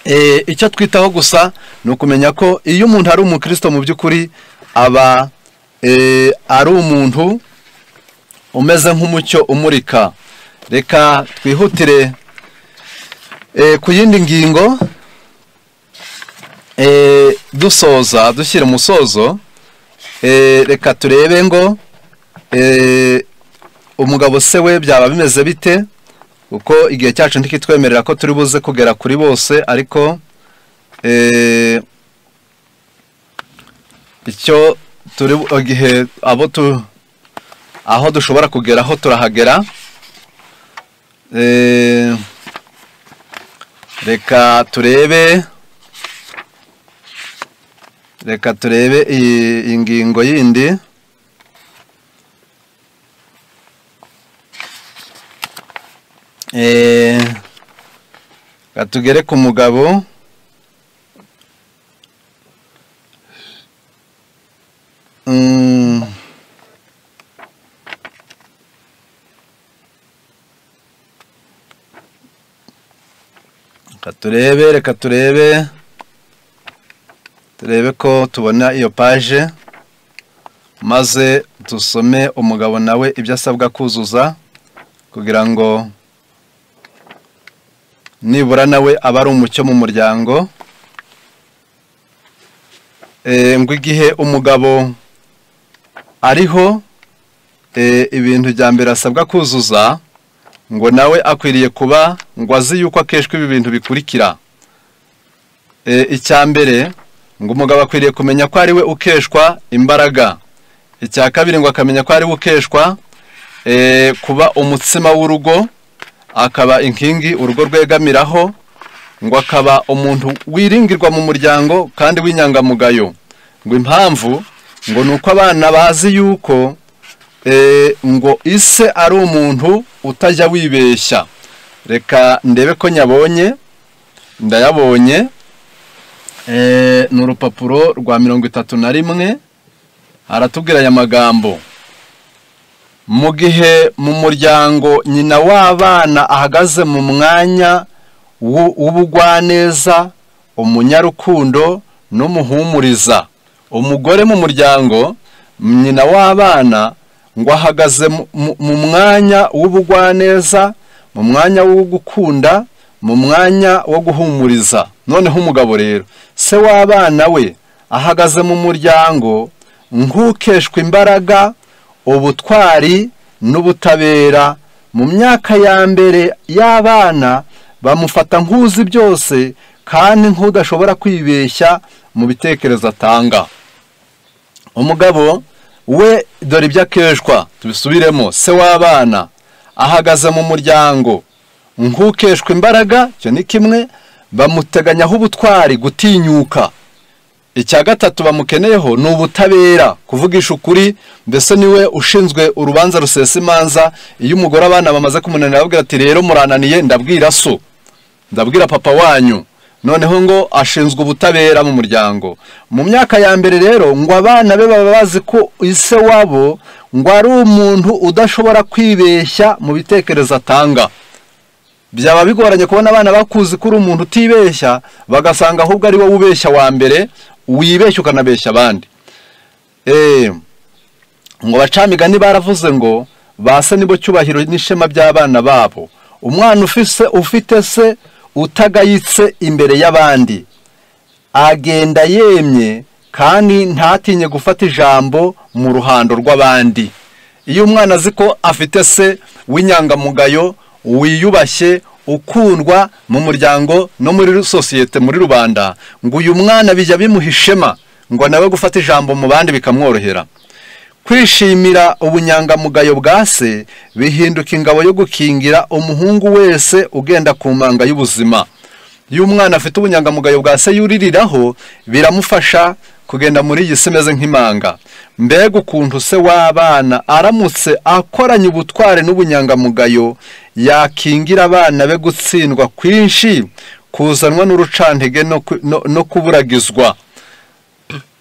Eh, icyo twitaho gusa ni ukumenya ko iyo umuntu ari umukristo mu by'ukuri aba eh, ari umuntu umeze nk'umucyo umurika reka twihutire eh, ku yindi ngingo eh, dusoza dushyira umusozo eh, reka turebe ngo eh, umugabo se we byaba bimeze bite kuko igihe cyacu ntikitwemerera ko turi buze kugera kuri bose ariko eh, icyo turi igihe abo tu aho dushobora kugeraho turahagera Eh, reka turebe reka turebe iyi iyi ngingo yindi Eh, reka tugere ku mugabo Mm. reka turebe reka turebe turebe ko tubona iyo paje maze dusome umugabo nawe ibyo asabwa kuzuza kugira ngo nibura nawe aba ari umucyo mu muryango Eh, ngo igihe umugabo ariho eh, ibintu bya mbere asabwa kuzuza ngo nawe akwiriye kuba ngo azi yuko akeshwa ibi bintu bikurikira Eh, icya mbere ngo umugabo akwiriye kumenya ko ari we ukeshwa imbaraga icya kabiri ngo akamenya ko ari we ukeshwa eh, kuba umutsima w'urugo akaba inkingi urugo rwegamiraho ngo akaba umuntu wiringirwa mu muryango kandi w'inyangamugayo ngo impamvu ngo ni uko abana bazi yuko eh, ngo ise ari umuntu utajya wibeshya reka ndebe ko nyabonye ndayabonye eh, ni urupapuro rwa mirongo itatu na rimwe haratubwira aya magambo mu gihe mu muryango nyina w'abana ahagaze mu mwanya w'u- w'ubugwaneza umunyarukundo n'umuhumuriza umugore mu muryango nyina w'abana ngo ahagaze mu- mu- mu mwanya w'ubugwaneza mu mwanya wo gukunda mu mwanya wo guhumuriza noneho umugabo rero se w'abana we ahagaze mu muryango nk'ukeshwa imbaraga ubutwari n'ubutabera mu myaka ya mbere y'abana bamufata nk'uzi byose kandi nk'udashobora kwibeshya mu bitekerezo atanga umugabo we dore ibyo akeshwa tubisubiremo se w'abana ahagaze mu muryango nk'ukeshwa imbaraga icyo ni kimwe bamuteganyaho ubutwari gutinyuka icya gatatu bamukeneyeho ni ubutabera kuvugisha ukuri mbese niwe ushinzwe urubanza rusesa imanza iyo umugore abana bamaze kumunanira ababwira ati rero murananiye ndabwira so ndabwira papa wanyu noneho ngo ashinzwe ubutabera mu muryango mu myaka ya mbere rero ngo abana be baba bazi ko ise wabo ngo ari umuntu udashobora kwibeshya mu bitekerezo atanga byaba bigoranye kubona abana bakuzi ko uri umuntu utibeshya bagasanga ahubwo ari wowe ubeshya wa mbere wibeshya ukanabeshya abandi Eh, ngo abacamigani baravuze ngo base nibo cyubahiro n'ishema by'abana babo umwana ufise ufite se utagayitse imbere y'abandi agenda yemye kandi ntatinye gufata ijambo mu ruhando rw'abandi iyo umwana azi ko afite se w'inyangamugayo wiyubashye ukundwa mu muryango no muri sosiyete muri rubanda ngo uyu mwana bijya bimuha ishema ngo nawe gufata ijambo mu bandi bikamworohera kwishimira ubunyangamugayo bwa se bihinduka ingabo yo gukingira umuhungu wese ugenda ku manga y'ubuzima iyo umwana afite ubunyangamugayo bwa se yuririraho biramufasha kugenda muri iyi si imeze nk'imanga mbega ukuntu se w'abana aramutse akoranye ubutware n'ubunyangamugayo yakingira abana be gutsindwa kwinshi kuzanwa n'urucantege no ku- no- no kuburagizwa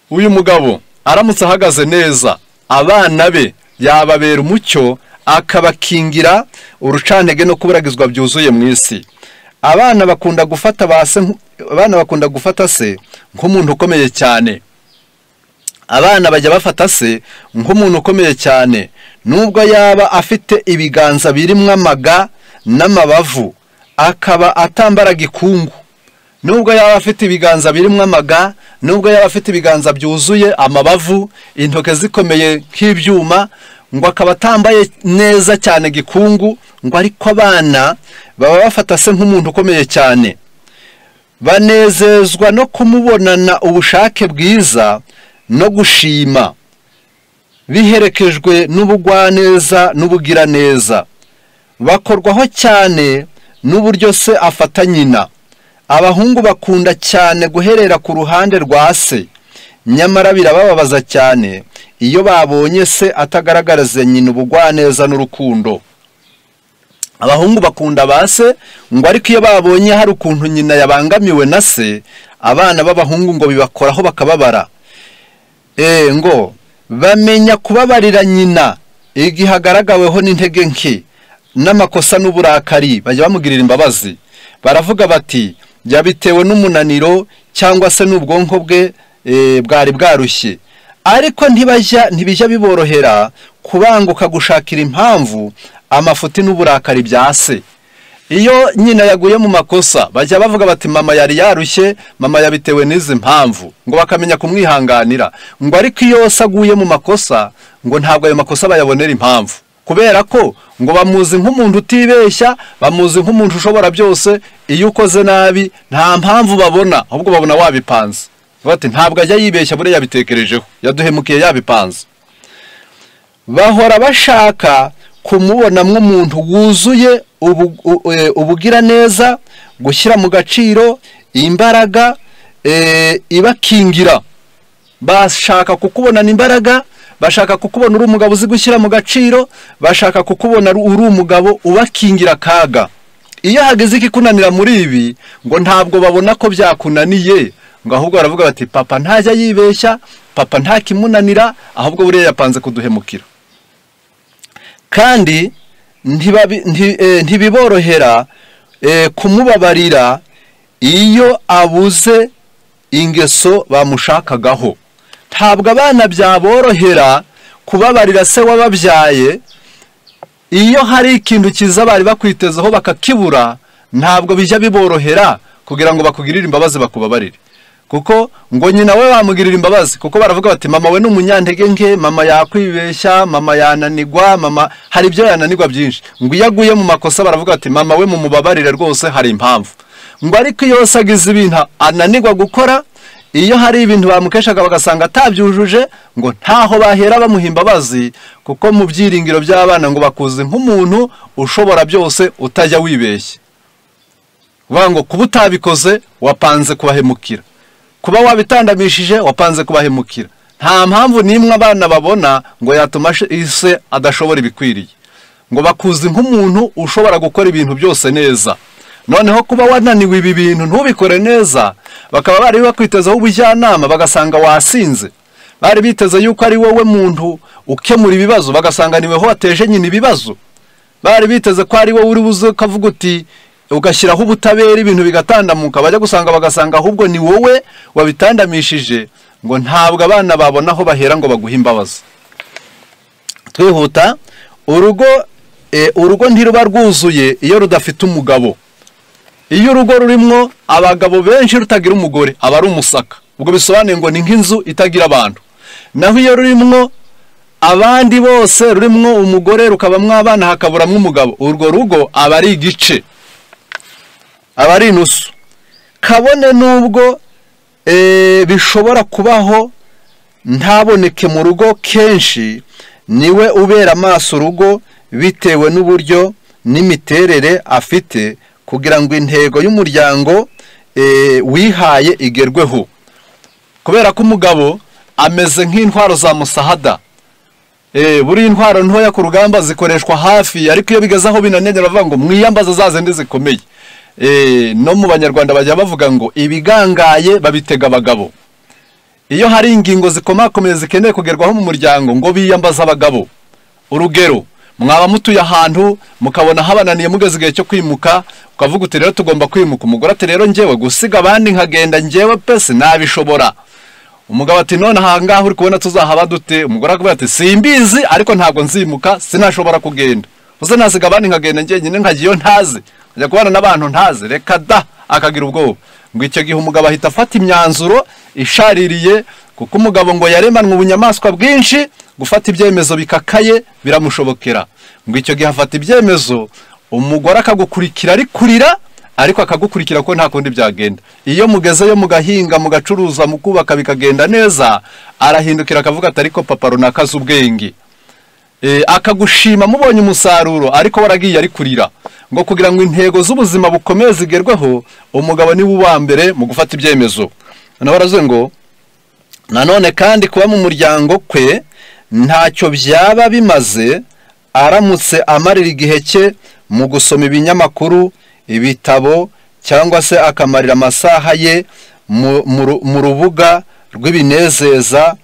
uyu mugabo aramutse ahagaze neza abana be yababera umucyo akabakingira urucantege no kuburagizwa byuzuye mu isi abana bakunda gufata ba se nk- abana bakunda gufata se nk'umuntu ukomeye cyane abana bajya bafata se nk'umuntu ukomeye cyane nubwo yaba afite ibiganza birimo amaga n'amabavu akaba atambaraga ikungu nubwo yaba afite ibiganza birimo amaga nubwo yaba afite ibiganza byuzuye amabavu intoki zikomeye nk'ibyuma ngo akaba atambaye neza cyane gikungu ngo ariko abana baba bafata se nk'umuntu ukomeye cyane banezezwa no kumubonana ubushake bwiza no gushima biherekejwe n'ubugwaneza n'ubugiraneza bakorwaho cyane n'uburyo se afata nyina abahungu bakunda cyane guherera ku ruhande rwa se nyamara birabababaza cyane iyo babonye se atagaragariza nyina ubugwaneza n'urukundo abahungu bakunda ba se ngo ariko iyo babonye hari ukuntu nyina yabangamiwe na se abana b'abahungu ngo bibakoraho bakababara ee ngo bamenya kubabarira nyina igihe agaragaweho n'intege nke n'amakosa n'uburakari bajya bamugirira imbabazi baravuga bati yabitewe n'umunaniro cyangwa se n'ubwonko bwe eh, bwari bwarushye ariko ntibajya ntibijya biborohera kubanguka gushakira impamvu amafuti n'uburakari bya se iyo nyina yaguye mu makosa bajya bavuga bati mama yari yarushye mama yabitewe n'izi mpamvu ngo bakamenya kumwihanganira ngo ariko iyo se aguye mu makosa ngo ntabwo ayo makosa bayabonera impamvu kubera ko ngo bamuzi nk'umuntu utibeshya bamuzi nk'umuntu ushobora byose iyo ukoze nabi nta mpamvu babona ahubwo babona wabipanze bati ntabwo ajya yibeshya buriya yabitekerejeho yaduhemukiye yabipanze bahora bashaka kumubona nk'umuntu wuzuye ubu- u- e, ubugiraneza gushyira mu gaciro imbaraga e, ibakingira bashaka kukubonana imbaraga bashaka kukubona uri umugabo uzi gushyira mu gaciro bashaka kukubona uri umugabo ubakingira akaga iyo hageze ikikunanira muri ibi ngo ntabwo babona ko byakunaniye ngo ahubwo baravuga bati papa ntajya yibeshya papa ntakimunanira ahubwo buriya yapanze kuduhemukira kandi ntibabi- nti- eh, ntibiborohera eh, kumubabarira iyo abuze ingeso bamushakagaho ntabwo abana byaborohera kubabarira se wababyaye iyo hari ikintu cyiza bari bakwitezeho bakakibura ntabwo bijya biborohera kugira ngo bakugirire imbabazi bakubabarire kuko ngo nyina we bamugirira imbabazi kuko baravuga bati mama we ni umunyantege nke mama yakwibeshya mama yananigwa mama hari ibyo yananigwa byinshi ngo iyo aguye mu makosa baravuga bati mama we mumubabarire rwose hari impamvu ngo ariko iyo yose agize ibintu ananigwa gukora iyo hari ibintu bamukeshaga bagasanga atabyujuje ngo ntaho bahera bamuha imbabazi kuko mu byiringiro by'abana ngo bakuze nk'umuntu ushobora byose utajya wibeshya vuga ngo kuba utabikoze wapanze kubahemukira kuba wabitandamishije wapanze kubahemukira nta mpamvu n'imwe abana babona ngo yatuma she- ise adashobora ibikwiriye ngo bakuzi nk'umuntu ushobora gukora ibintu byose neza noneho kuba wananiwe ibi bintu ntubikore neza bakaba bari bakwitezaho ubujyanama bagasanga wasinze bari biteze yuko ari wowe muntu ukemura ibibazo bagasanga niweho wateje nyina ibibazo bari biteze ko ari wowe uri buze ukavuga uti ugashyiraho ubutabera ibintu bigatandamuka bajya gusanga bagasanga ahubwo ni wowe wabitandamishije ngo ntabwo abana babona aho bahera ngo baguhe imbabazi twihuta urugo eh, urugo ntiruba rwuzuye iyo rudafite umugabo iyo urugo rurimo abagabo benshi rutagira umugore aba ari umusaka ubwo bisobanuye ngo ni nk'inzu itagira abantu naho iyo rurimo abandi bose rurimo umugore rukabamo abana hakaburamo umugabo urwo rugo aba ari igice aba ari inusu kabone nubwo eh, bishobora kubaho ntaboneke mu rugo kenshi niwe ubera amaso urugo bitewe n'uburyo n'imiterere afite kugira ngo intego y'umuryango eh, wihaye igerweho kubera ko umugabo ameze nk'intwaro za musahada Eh, buriya intwaro ntoya ku rugamba zikoreshwa hafi ariko iyo bigeze aho binaniranye baravuga ngo mwiyambaze za zindi zikomeye Eh, no mu banyarwanda bajya bavuga ngo ibigangaye babitega abagabo iyo hari ingingo zikomakomeye zikeneye kugerwaho mu muryango ngo biyambaze abagabo urugero mwaba mutuye ahantu mukabona habananiye mugeze igihe cyo kwimuka ukavuga uti rero tugomba kwimuka umugore ati rero ngewe gusiga abandi nkagenda ngewe pese nabishobora umugabo ati none ahangaha uri kubona tuzahaba dute umugore akubwira ati simbizi ariko ntabwo nzimuka sinashobora kugenda uze nasiga abandi nkagenda njyenyine nkagiye iyo ntazi nkajya kubana n'abantu ntazi reka da akagira ubwoba ngo icyo gihe umugabo ahita afata imyanzuro ishaririye kuko umugabo ngo yaremanwe ubunyamaswa bwinshi gufata ibyemezo bikakaye biramushobokera ngo icyo gihe afata ibyemezo umugore akagukurikira ari kurira ariko akagukurikira ko nta kundi byagenda iyo mugezeyo mugahinga mugacuruza mukubaka bikagenda neza arahindukira akavuga ati ariko papa runaka azi ubwenge Eh, akagushima mubonye umusaruro ariko waragiye ari kurira ngo kugira ngo intego z'ubuzima bukomeye zigerweho umugabo niwe uwa mbere mu gufata ibyemezo noneho baravuze ngo nanone kandi kuba mu muryango kwe ntacyo byaba bimaze aramutse amarira igihe cye mu gusoma ibinyamakuru ibitabo cyangwa se akamarira amasaha ye mu- mu ru- mu rubuga rw'ibinezeza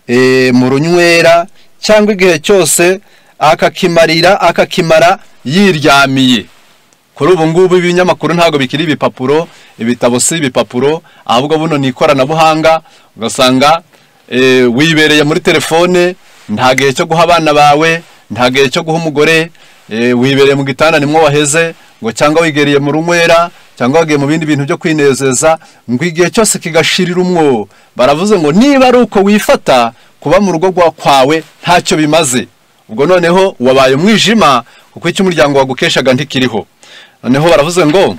eh, mu runywera cyangwa igihe cyose akakimarira akakimara yiryamiye kuri ubu ngubu ibinyamakuru ntabwo bikiri ibipapuro ibitabo si ibipapuro ahubwo buno ni ikoranabuhanga ugasanga eh, wibereye muri telefone nta gihe cyo guha abana bawe nta gihe cyo guha umugore eh, wibereye mu gitanda nimwo waheze ngo cyangwa wigereye mu runywera cyangwa wagiye mu bindi bintu byo kwinezeza ngo igihe cyose kigashirira umwo baravuze ngo niba ari uko wifata kuba mu rugo rwa kwawe ntacyo bimaze ubwo noneho wabaye umwijima kuko icyo umuryango wagukeshaga ntikiriho noneho baravuze ngo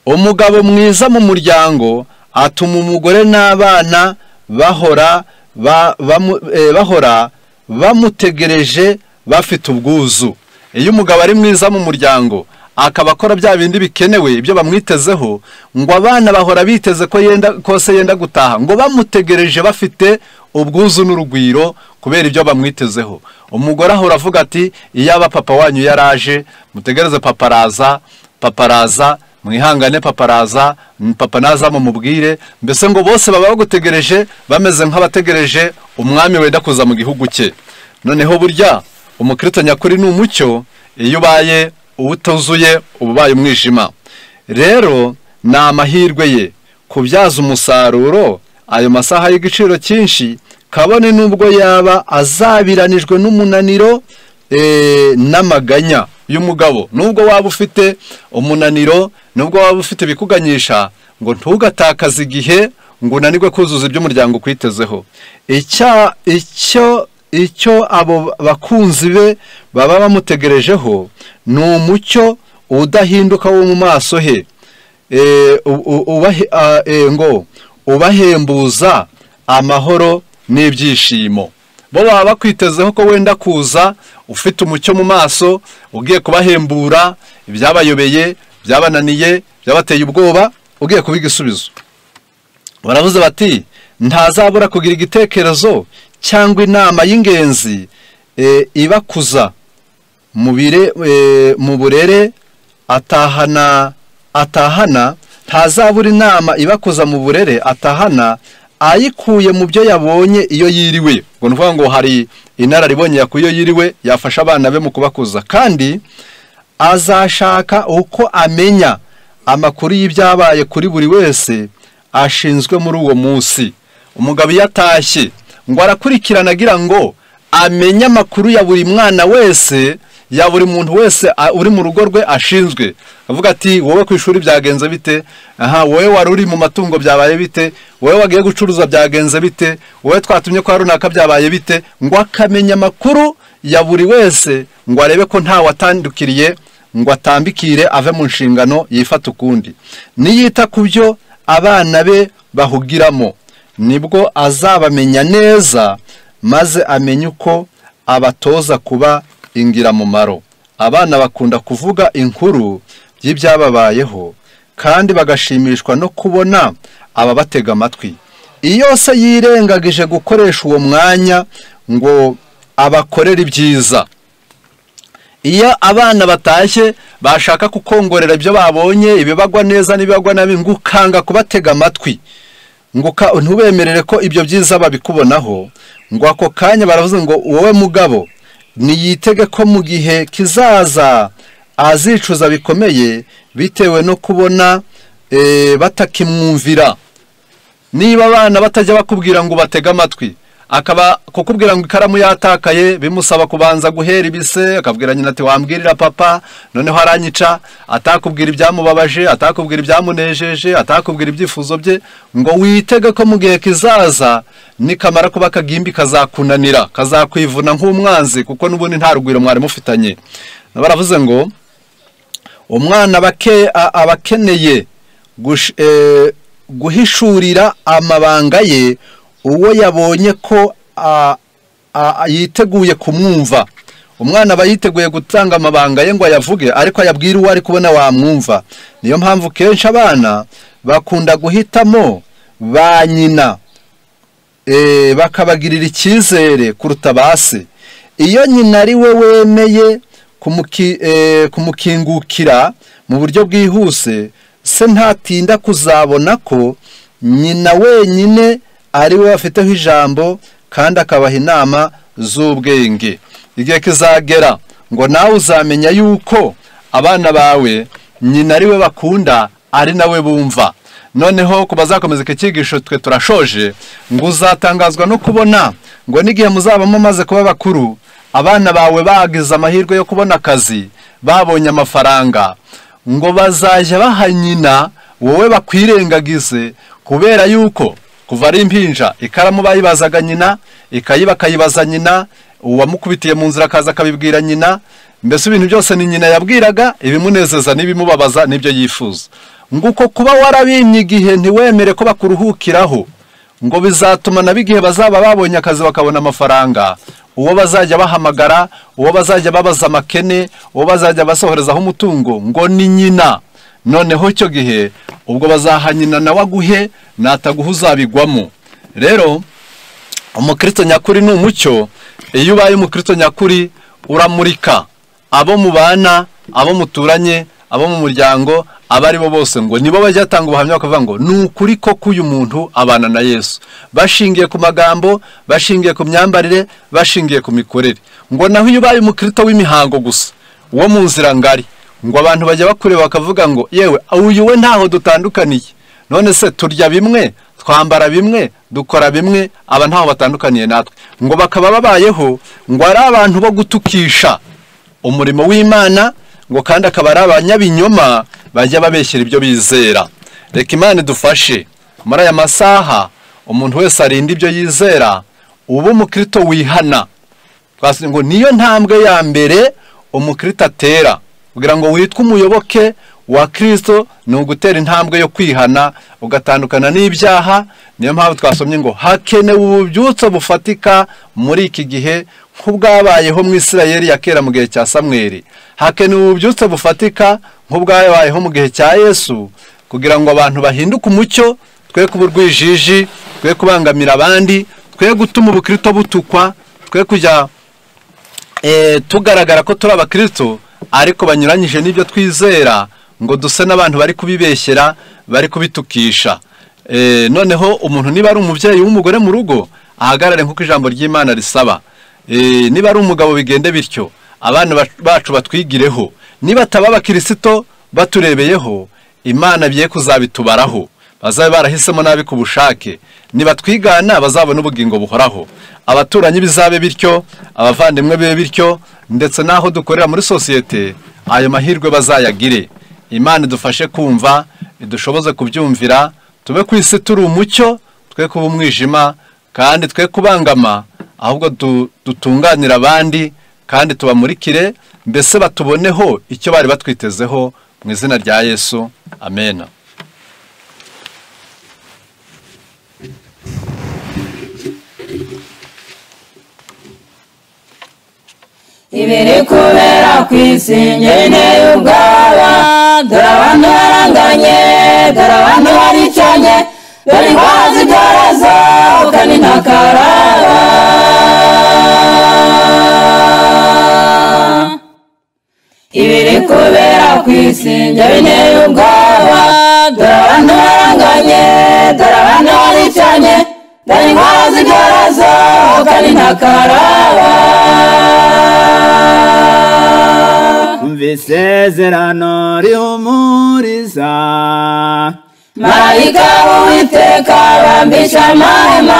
umugabo mwiza mu muryango atuma umugore n'abana bahora ba- bamu- eh, bahora bamutegereje bafite ubwuzu iyo umugabo ari mwiza mu muryango akaba akora bya bindi bikenewe ibyo bamwitezeho ngo abana bahora biteze ko yenda kose yenda gutaha ngo bamutegereje bafite ubwuzu n'urugwiro kubera ibyo bamwitezeho umugore ahora avuga ati iyaba papa wanyu yaraje mutegereze papa araza papa araza mwihangane papa araza mm, papa naza mumubwire mbese ngo bose baba bagutegereje bameze nk'abategereje umwami wenda kuza mu gihugu cye noneho burya umukristo nyakuri ni umucyo iyo ubaye uwutuzuye uba ubaye umwijima rero ni amahirwe ye kubyaza umusaruro ayo masaha y'igiciro cyinshi kabone n'ubwo yaba azabiranijwe n'umunaniro eh, n'amaganya y'umugabo nubwo waba ufite umunaniro nubwo waba ufite ibikuganyisha ngo ntugatakaze igihe ngo unanirwe kuzuza ibyo umuryango ukwitezeho icya icyo icyo abo bakunzi be baba bamutegerejeho ni umucyo udahinduka wo mu maso he Eh, u- u- ubahe- ah, eh, ngo ubahembuza amahoro n'ibyishimo bo baba bakwitezeho ko wenda kuza ufite umucyo mu maso ugiye kubahembura ibyabayobeye byabananiye byabateye ubwoba ugiye kubiha igisubizo baravuze bati ntazabura kugira igitekerezo cyangwa inama y'ingenzi eh, ibakuza mu bire- eh, mu burere atahana atahana ntazabura inama ibakuza mu burere atahana ayikuye mu byo yabonye iyo yiriwe ngo ni ukuvuga ngo hari inararibonye yakuye iyo yiriwe yafasha abana be mu kubakuza kandi azashaka uko amenya amakuru y'ibyabaye kuri buri wese ashinzwe muri uwo munsi umugabo iyo atashye ngo arakurikirana agira ngo amenye amakuru ya buri mwana wese ya buri muntu wese a- uri mu rugo rwe ashinzwe avuga ati wowe ku ishuri byagenze bite aha wowe wari uri mu matungo byabaye bite wowe wagiye gucuruza byagenze bite wowe twatumye kwa runaka byabaye bite ngo akamenya amakuru ya buri wese ngo arebe ko nta watandukiriye ngo atambikire ave mu nshingano yifata ukundi niyita ku byo abana be bahugiramo nibwo azabamenya neza maze amenye uko abatoza kuba ingirabumaro abana bakunda kuvuga inkuru y'ibyababayeho kandi bagashimishwa no kubona ababatega amatwi iyo se yirengagije gukoresha uwo mwanya ngo abakorere ibyiza iyo abana batashye bashaka kukongorera ibyo babonye ibibagwa neza n'ibibagwa nabi ngo ukanga kubatega amatwi ngo uka- ntubemerere ko ibyo byiza babikubonaho ngo ako kanya baravuze ngo wowe mugabo niyitege ko mu gihe kizaza azicuza bikomeye bitewe no kubona eh, batakimwumvira niba abana batajya bakubwira ngo batege amatwi akaba kukubwira ngo ikaramu yatakaye bimusaba kubanza guhera ibise akabwira nyina ati wambwirira papa noneho aranyica atakubwira ibyamubabaje atakubwira ibyamunejeje atakubwira ibyifuzo bye ngo witege ko mu gihe kizaza nikamara kuba akagimbi kazakunanira kazakwivuna nk'umwanzi kuko n'ubundi nta rugwiro mwari mufitanye baravuze ngo umwana abake- a- aba akeneye gush- eh, guhishurira amabanga ye uwo yabonye ko a- a- a- yiteguye kumwumva umwana aba yiteguye gutanga amabanga ye ngo ayavuge ariko ayabwire uwo ari kubona wamwumva niyo mpamvu kenshi abana bakunda guhitamo ba nyina eh, bakabagirira icyizere kuruta ba se iyo nyina ari we wemeye kumuki- eh, kumukingukira mu buryo bwihuse se ntatinda kuzabona ko nyina wenyine ari we afiteho ijambo kandi akabaha inama z'ubwenge igihe kizagera ngo nawe uzamenya yuko abana bawe nyina ari we bakunda ari nawe bumva noneho ku bazakomeza iki cyigisho twe turashoje ngo uzatangazwa no kubona ngo n'igihe muzaba mumaze kuba bakuru abana bawe bagize amahirwe yo kubona akazi babonye amafaranga ngo bazajya baha nyina wowe bakwirengagize kubera yuko kuva ari impinja ikaramu bayibazaga nyina ikayi bakayibaza nyina uwamukubitiye mu nzira akaza akabibwira nyina mbese ibintu byose ni nyina yabwiraga ibimunezeza n'ibimubabaza n'ibyo yifuza ngo uko kuba warabimye igihe ntiwemere ko bakuruhukiraho ngo bizatuma nabo igihe bazaba babonye akazi bakabona amafaranga uwo bazajya bahamagara uwo bazajya babaza amakene uwo bazajya basohorezaho umutungo ngo ni nyina noneho icyo gihe ubwo bazaha nyina nawe aguhe nataguha uzabigwamo rero umukristo nyakuri ni umucyo iyo ubaye umukristo nyakuri uramurika abo mubana abo muturanye abo mu muryango abo ari bo bose ngo nibo bajya batanga ubuhamya bakavuga ngo ni ukuri koko uyu muntu abana na yesu bashingiye ku magambo bashingiye ku myambarire bashingiye ku mikorere ngo naho iyo ubaye umukristo w'imihango gusa wo mu nzira ngari ngo abantu bajya bakureba bakavuga ngo yewe uyu we ntaho dutandukaniye none se turya bimwe twambara bimwe dukora bimwe aba ntaho batandukaniye natwe ngo bakaba babayeho ngo ari abantu bo gutukisha umurimo w'imana ngo kandi akaba ari abanyabinyoma bajya babeshyera ibyo bizera reka imana idufashe muri aya masaha umuntu wese arinda ibyo yizera uba umukristo wihana twavuze ngo niyo ntambwe ya mbere umukristo atera kugira ngo witwe umuyoboke wa kirisito ni ugutera intambwe yo kwihana ugatandukana n'ibyaha niyo mpamvu twasomye ngo hakenewe ububyutso bufatika muri iki gihe nk'ubwabayeho mu isirayeli ya kera mu gihe cya samweri hakenewe ububyutso bufatika nk'ubwabayeho mu gihe cya yesu kugira ngo abantu bahinduke umucyo twe kuba urwijiji twe kubangamira abandi twe gutuma ubukristo butukwa twe kujya eh, tugaragara ko turi abakristo ariko banyuranyije n'ibyo twizera ngo duse n'abantu bari kubibeshyera bari kubitukisha Eh, noneho umuntu niba ari umubyeyi w'umugore mu rugo ahagarare nk'uko ijambo ry'imana risaba Eh, niba ari umugabo bigende bityo abana bac- bacu batwigireho niba ataba abakirisito baturebeyeho imana biye kuzabitubaraho bazabe barahisemo nabi ku bushake nibatwigana bazabona ubugingo buhoraho abaturanyi bizabe bityo abavandimwe be bityo ndetse n'aho dukorera muri sosiyete ayo mahirwe bazayagire imana idufashe kumva idushoboze kubyumvira tube ku isi turi umucyo twe kuba umwijima kandi twe kubangama ahubwo du- dutunganire abandi kandi tubamurikire mbese batuboneho icyo bari batwitezeho mu izina rya yesu amena ibiri kubera ku isi njyewe ubwoba dore abantu baranganye dore abantu baricanye dore indwara zigaraza kandi ntakaraba ibiri kubera ku isi njyewe ubwoba dore abantu baranganye dore abantu baricanye dore indwara zigaraza kandi ntakaraba umva isezerano rihumuriza marayika w'uwiteka bambisha amahema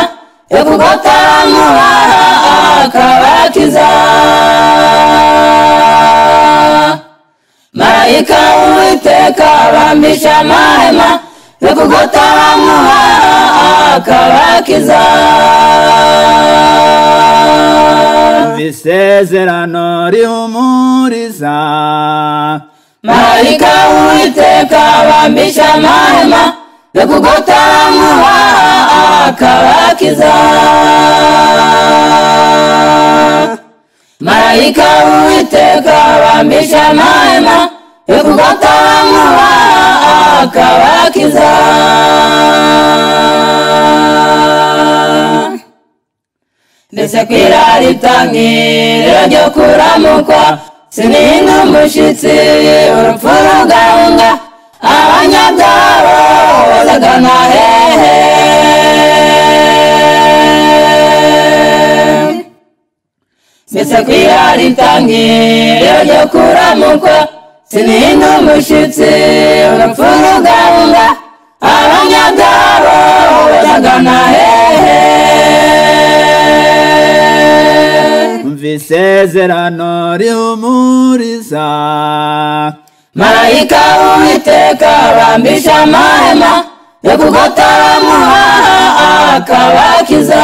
yo kugotaramuhaha akabakiza marayika w'uwiteka bambisha amahema yo kugotaramuhaha akabakiza umva isezerano rihumuriza marayika w'uwiteka bambisha amahema yo kugotaramuha akabakiza marayika w'uwiteka bambisha amahema yo kugotaramuha akabakiza mbese ku irari itangiriro ryo kuramukwa sinihinga umushyitsi urupfu rugahunga abanyabyaro bazagana hehe mbese ku irari itangiriro ryo kuramukwa sinihinga umushyitsi urupfu rugahunga abanyabyaro bazagana hehe umva isezerano rihumuriza marayika w'uwiteka bambisha amahema yo kugotaramuha akabakiza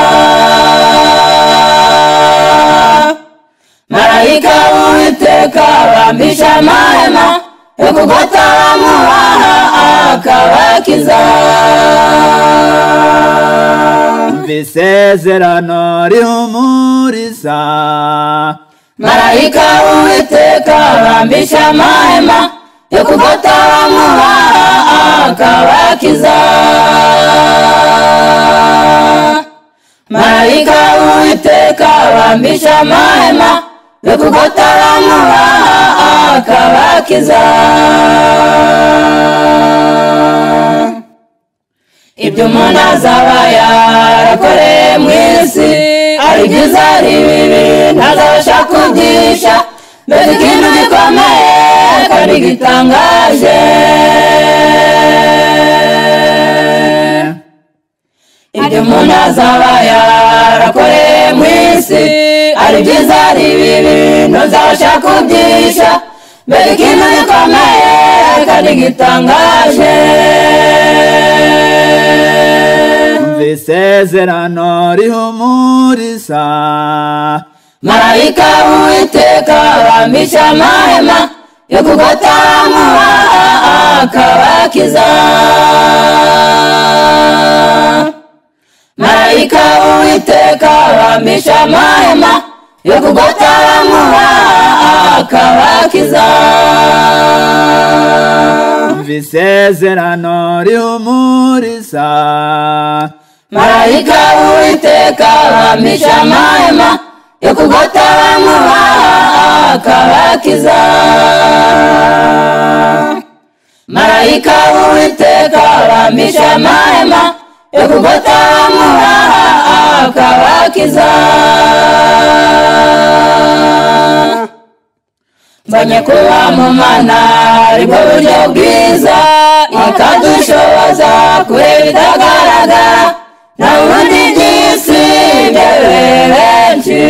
marayika w'uwiteka bambisha amahema yo kugotaramuha akabakiza umva isezerano rihumuriza marayika w'uwiteka bambisha amahema yo kugotaramuha akabakiza marayika w'uwiteka bambisha amahema yo kugotaramuha akabakiza ibyo umuntu azaba yarakoreye mu isi ari byiza ari bibi ntazabasha kubyihisha mbese ikintu gikomeye kandi gitangaje ibyo umuntu azaba yarakoreye mu isi ari byiza ari bibi ntazabasha kubyihisha mbese ikintu gikomeye kandi gitangaje umva isezerano rihumuriza marayika w'uwiteka bambisha amahema yo kugotaramuha akabakiza marayika w'uwiteka bambisha amahema yo kugotaramuha akabakiza umva isezerano rihumuriza marayika w'uwiteka bambisha amahema yo kugotaramuha akabakiza marayika w'uwiteka bambisha amahema yo kugotaramuha akabakiza mbonye kuba mu mana aribwo buryo bwiza ikadushoboza kureba ibidagaragara nta bundi by'isi ndebe benshi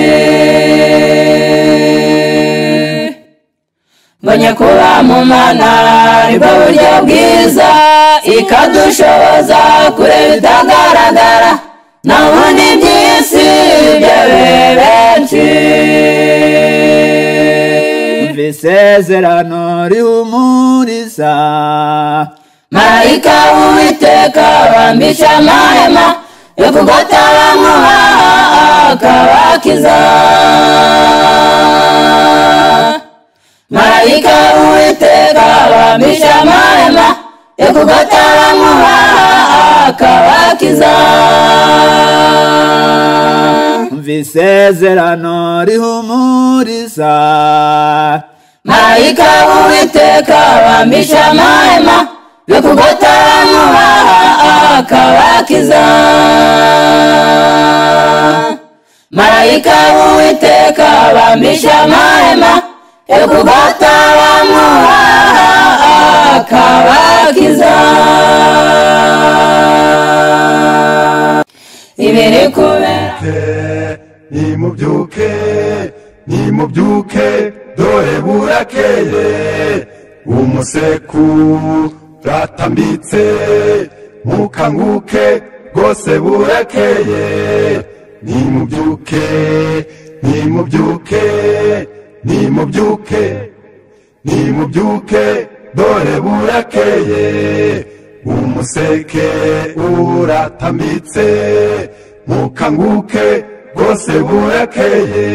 mbonye kuba mu mana aribwo buryo bwiza ikadushoboza kureba ibidagaragara nta bundi by'isi ndebe benshi umva isezerano rihumuriza marayika w'uwiteka bambisha amahema yo kugatabamuha akabakiza marayika w'uwiteka abamisha amahema yo kugatabamuha akabakiza umva isezerano rihumuriza marayika w'uwiteka abamisha amahema yo kugatabamuha akabakiza marayika w'uwiteka abamisha amahema yo kugatabamuha akabakiza ibiri kubera nimubyuke nimubyuke dore burakeye umuseku ratambitse mukanguke rwose burakeye nimubyuke nimubyuke nimubyuke nimubyuke dore burakeye umuseke uratambitse mukanguke rwose burakeye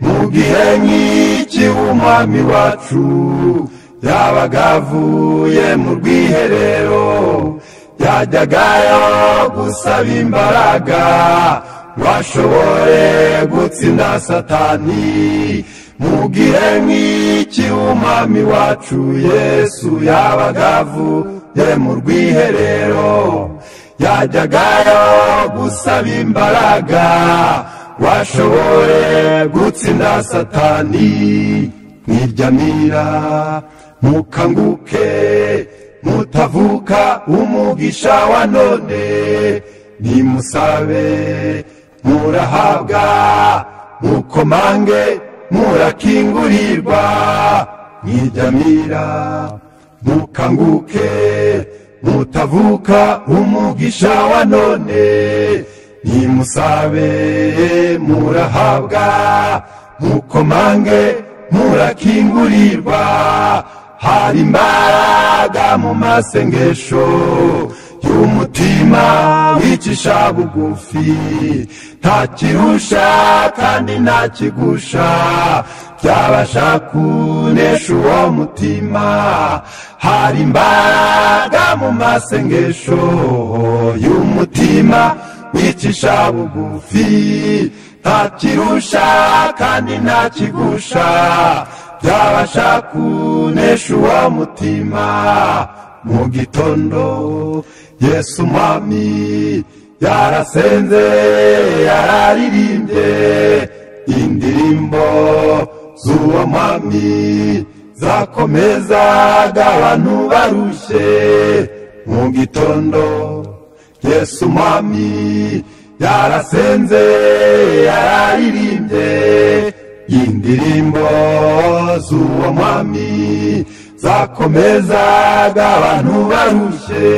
mu gihe nk'iki umwami wacu yabaga avuye mu rwiherero yajyagayo gusaba imbaraga ngo ashobore gutsinda satani mu gihe nk'iki umwami wacu yesu yabaga avuye mu rwiherero yajyagayo gusaba imbaraga ngo ashobore gutsinda satani mwiryamira mukanguke mutavuka umugisha wa none nimusabe murahabwa mukomange murakingurirwa mwiryamira mukanguke mutavuka umugisha wa none nimusabe murahabwa mukomange murakingurirwa hari imbaraga mu masengesho y'umutima wicisha bugufi nta kirusha kandi nta kigusha byabasha kunesha uwo mutima hari imbaraga mu masengesho y'umutima wicisha bugufi nta kirusha kandi nta kigusha byabasha kunesha uwo mutima mu gitondo yesu umwami yarasenze yararirimbye indirimbo z'uwo mwami zakomezaga abantu barushye mu gitondo yesu umwami yarasenze yararirimbye indirimbo z'uwo mwami zakomezaga abantu barushye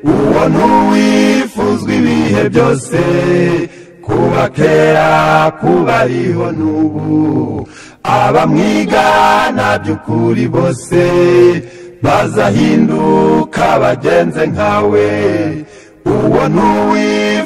uwo ntuwifuzwa ibihe byose kuba kera kuba ariho n'ubu abamwigana by'ukuri bose bazahinduka bagenze nkawe uwo ntuwifuzwa